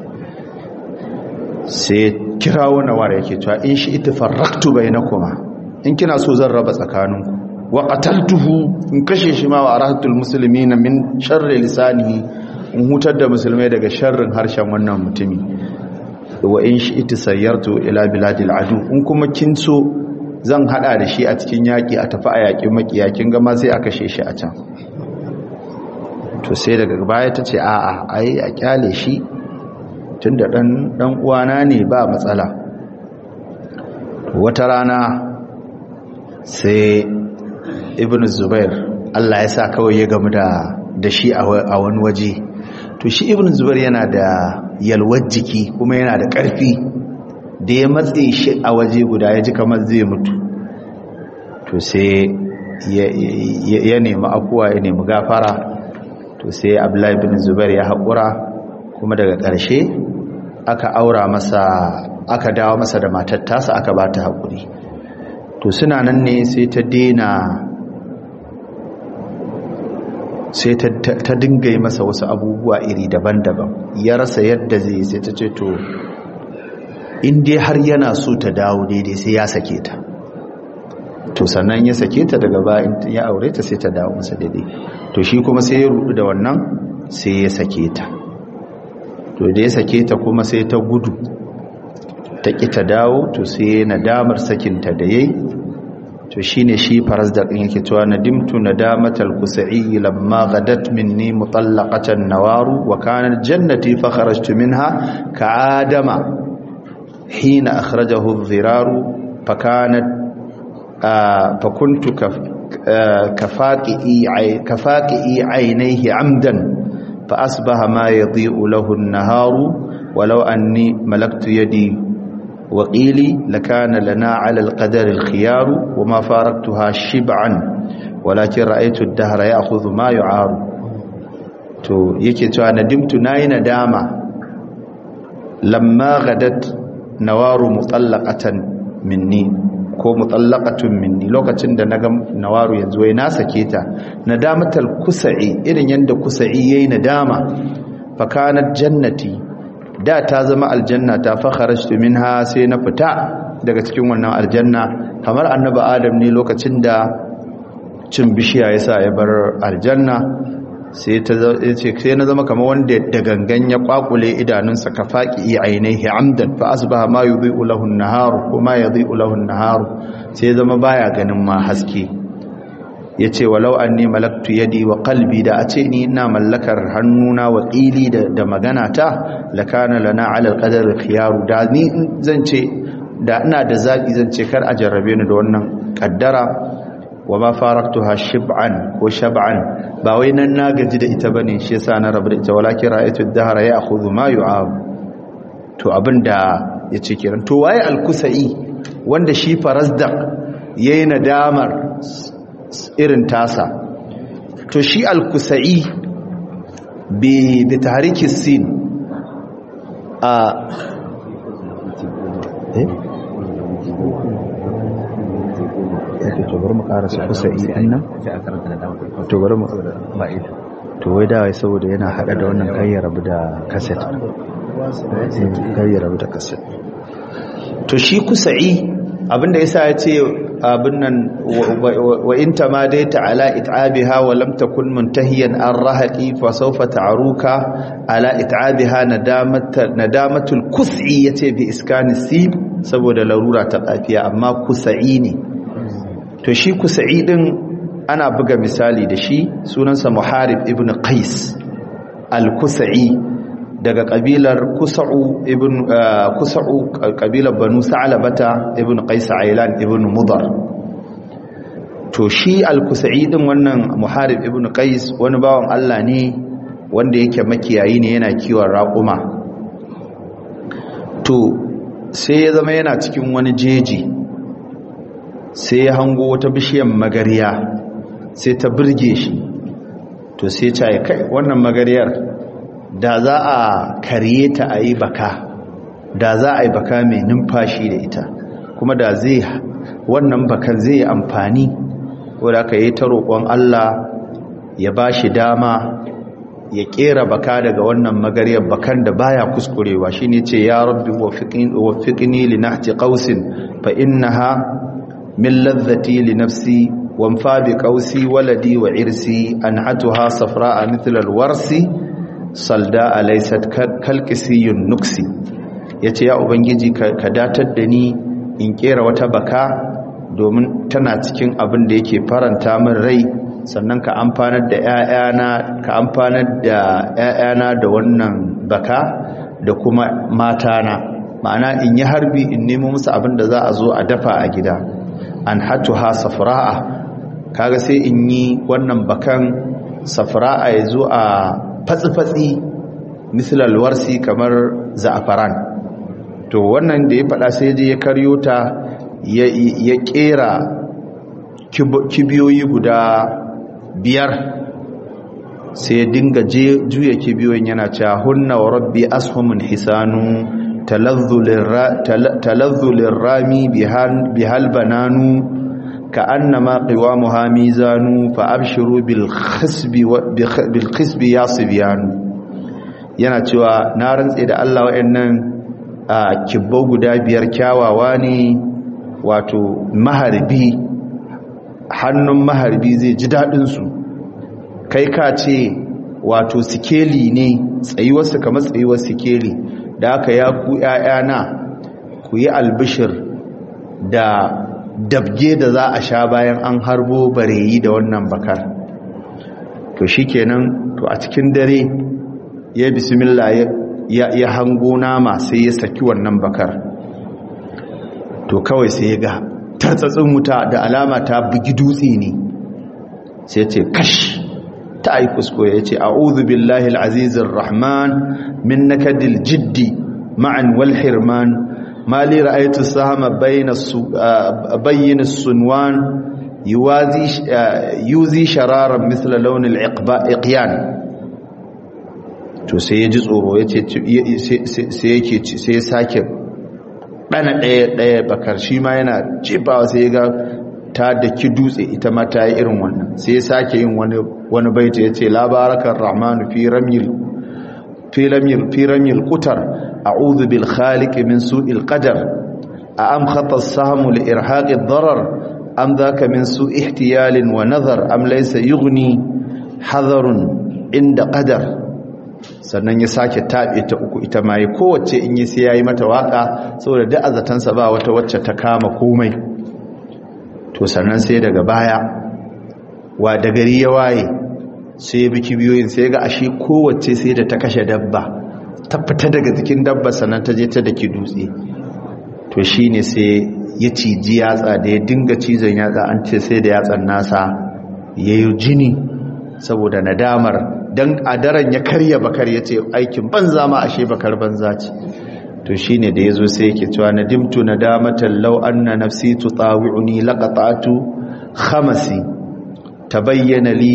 sai kira wani wara yake cewa in shi ita farraktu bai na kuma in kina so zan raba tsakaninku wa qataltuhu in kashe shi ma wa arahatul muslimina min sharri lisanihi in hutar da musulmai daga sharrin harshen wannan mutumi wa in shi ita sayyartu ila biladil adu in kuma kin so zan hada da shi a cikin yaki a tafi a yakin makiya kin ga ma sai a kashe shi a can to sai daga baya ta ce a'a ai a kyale shi tunda dan dan uwana ne ba matsala wata rana sai ibn zubair Allah ya sa kawai ya gamu da da shi a wani waje to shi ibn zubair yana da yalwar jiki kuma yana da ƙarfi da ya matse shi a waje guda ya ji kamar zai mutu to sai ya nemi afuwa ya nemi gafara to sai abdullahi ibn zubair ya haƙura kuma daga ƙarshe aka aura masa aka dawo masa da matar tasa aka ba ta haƙuri to suna nan ne sai ta dena sai ta dinga yi masa wasu abubuwa iri daban-daban ya rasa yadda zai sai ta ce to dai har yana so ta dawo daidai sai ya sake ta to sannan ya sake ta daga bayan ya aure ta sai ta dawo masa daidai to shi kuma sai ya rudu da wannan sai ya sake ta to da ya sake ta kuma sai ta gudu ta ƙi ta dawo to sai nadamar sakinta da yayi to shine shi farazdak din yake cewa nadimtu nadamatal kusai lamma gadat minni mutallaqatan nawaru wa kanat jannati fa kharajtu minha ka'adama hina akhrajahu adh-dhiraru fa kanat fa kuntu kafaqi kafaqi aynayhi amdan fa asbaha ma yadhi'u lahu an-naharu walau anni malaktu yadi وقيلي لكان لنا على القدر الخيار وما فارقتها شبعا ولكن رأيت الدهر يأخذ ما يعار to yake cewa nadimtu nayi nadama lamma gadat nawaru mutallaqatan minni ko mutallaqatun minni lokacin da naga nawaru yanzu wai na sake ta nadamatal kusai irin yanda kusai yayi nadama fa kanat jannati da ta zama aljanna ta fakharajtu minha sai na fita daga cikin wannan aljanna kamar annabi adam ne lokacin da cin bishiya yasa ya bar aljanna sai ta ce sai na zama kamar wanda da gangan ya kwakule idanunsa ka faqi ainihi amdan fa asbaha ma yudhi'u lahu an-nahar kuma yudhi'u lahu an-nahar sai zama baya ganin ma haske ya ce walau an ne malaktu yadi wa kalbi da a ce ni ina mallakar hannuna wa ƙili da magana ta lakana lana alal qadar khiyaru da ni zan ce da ina da zaɓi zan ce kar a jarrabe ni da wannan ƙaddara wa ma faraktuha shib'an ko shab'an ba wai nan na gaji da ita bane shi yasa na rabu da ita walakin ra'aytu ad-dahra ya'khudhu ma yu'ab to abinda yace kiran to waye al-kusai wanda shi farazdaq yayi nadamar irin tasa to shi al-kusa'i bi da tahriki sin a eh yake to bari mu karasa kusa'i dinnan to bari mu to wai da wai saboda yana hada da wannan kayyar rabu da cassette kayyar rabu da cassette to shi kusa'i abinda yasa ya ce abin nan wa in tamadaita ala it'abiha wa lam takun muntahiyan an rahaqi fa sawfa ta'ruka ala it'abiha nadamatul kus'i yace bi iskani sib saboda larura ta kafiya amma kusai ne to shi kusai din ana buga misali da shi sunansa muharib ibn qais al-kusai daga kabilar kusa'u ibn kusa'u kabilar banu sa'labata ibn qais ailan ibn mudar to shi al-kusa'i din wannan muharib ibn qais wani bawan Allah ne wanda yake makiyayi ne yana kiwon raƙuma to sai ya zama yana cikin wani jeji sai ya hango wata bishiyar magariya sai ta burge shi to sai ya kai wannan magariyar da za a karye ta a yi baka da za a yi baka mai numfashi da ita kuma da zai wannan bakan zai amfani wadda aka yi ta roƙon Allah ya ba shi dama ya ƙera baka daga wannan magariyar bakan da baya kuskurewa shi ne ce ya rabbi wafiƙini li nahti ƙausin fa innaha min lazzati li nafsi wamfa bi ƙausi waladi wa irsi an hatuha safra a mithlal warsi salda alaisat kalkisiyun nuksi ya ce ya ubangiji ka datar da ni in kera wata baka domin tana cikin abin da yake faranta min rai sannan ka amfanar da ‘ya'yana ka amfanar da ‘ya'yana da wannan baka da kuma matana ma'ana in yi harbi in nemo musu abin da za a zo a dafa a gida an hatu ha safra'a kaga sai in yi wannan bakan safra'a ya zo a fatsi-fatsi misalar warsi kamar za'afaran to wannan da ya faɗa sai je ya karyo ta ya ƙera kibiyoyi guda biyar sai dinga juya kibiyoyin yana cewa hunna wa rabbi ashumun hisanu talazzulin rami bihal bananu ka annama qiwamuha mizanu fa abshiru bil khisbi yasbiyanu yana cewa na rantse da Allah wayannan kibbo guda biyar kyawawa ne wato maharbi hannun maharbi zai ji daɗinsu kai ka ce wato sikeli ne tsayuwarsu kamar tsayuwar sikeli da aka ya ku ‘ya'yana ku yi albishir da dabge da za a sha bayan an harbo bareyi da wannan bakar to shi kenan to a cikin dare ya bismillah ya hango nama sai ya saki wannan bakar to kawai sai ya ga tartsatsin wuta da alama ta bugi dutse ne sai ce kash ta yi kuskure ya ce a'udhu billahi al'azizir rahman min nakadil jiddi ma'an wal hirman ma li ra'aytu sahama bayna bayyin sunwan yuzi shararan misla launin iqyan to sai ya ji tsoro ya ce sai yake sai ya sake ɗana ɗaya ɗaya bakar shi ma yana jefawa sai ya ga ta da ki dutse ita ma ta yi irin wannan sai ya sake yin wani baita ya ce labarakar rahmanu fi ramil fi ramil kutar a'udhu bil khaliq min su'il qadar a am khata as-sahmu li irhaqi ad-darar am dhaka min su ihtiyalin wa nazar am laysa yughni hadarun inda qadar sannan ya sake taɓe ta uku ita ma yi kowace in yi sai ya yi mata waƙa saboda da azatansa ba wata wacce ta kama komai to sannan sai daga baya wa da gari ya waye sai ya biki biyoyin sai ga ashe kowace sai da ta kashe dabba ta fita daga jikin dabba sannan ta je ta daki dutse to shi ne sai ya ciji yatsa da ya dinga cizon yatsa an ce sai da yatsan nasa ya yi jini saboda nadamar don a daren ya karya bakar ya ce aikin banza ma ashe bakar banza ce to shi ne da ya zo sai yake cewa nadimtu na damatan lau an na nafsi tu tsawi'uni laƙaƙatu hamasi ta bayyana li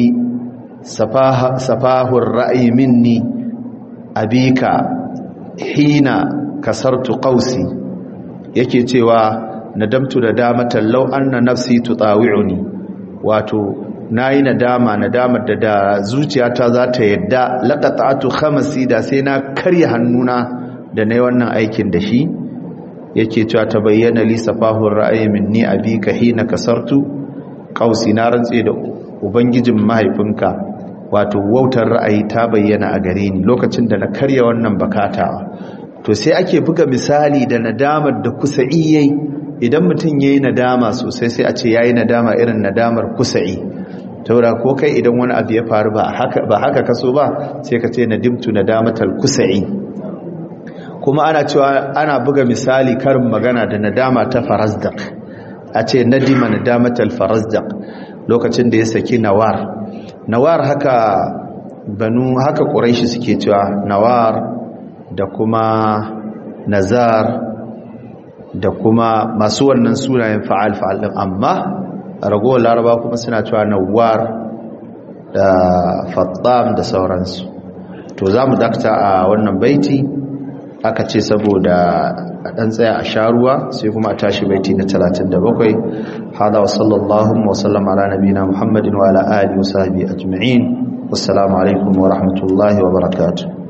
safahun ra'ayi minni abika hina kasartu ƙausi yake cewa nadamtu da damatan lau an na nafsi tu tsawi'uni wato na yi nadama nadamar da da zuciyata za ta yadda laƙata'atu khamasi da sai na karya hannuna da na yi wannan aikin da shi yake cewa ta bayyana li safahun ra'ayi minni abika hina kasartu qausi na rantse da ubangijin mahaifinka wato wautar ra'ayi ta bayyana a gare ni lokacin da na karya wannan bakatawa to sai ake buga misali da nadamar da kusa'i yayi idan mutum yayi nadama sosai sai a ce yayi nadama irin nadamar kusa'i taura ko kai idan wani abu ya faru ba haka ba haka kaso ba sai ka ce nadimtu nadamatal kusa'i kuma ana cewa ana buga misali karin magana da nadama ta farazdaq a ce nadima nadamatal farazdaq lokacin da ya saki nawar nawar haka banu haka quraishi suke cewa nawar da kuma nazar da kuma masu wannan sunayen fa'al fa'al din amma ragowar laraba kuma suna cewa nawar da fattam da sauransu to za mu dakta a wannan baiti aka ce saboda a ɗan tsaya a sharuwa sai kuma a tashi baiti na 37 hada wa sallallahu wa sallam ala nabina muhammadin wa ala alihi wa sahbihi ajma'in wassalamu alaikum wa rahmatullahi wa barakatuh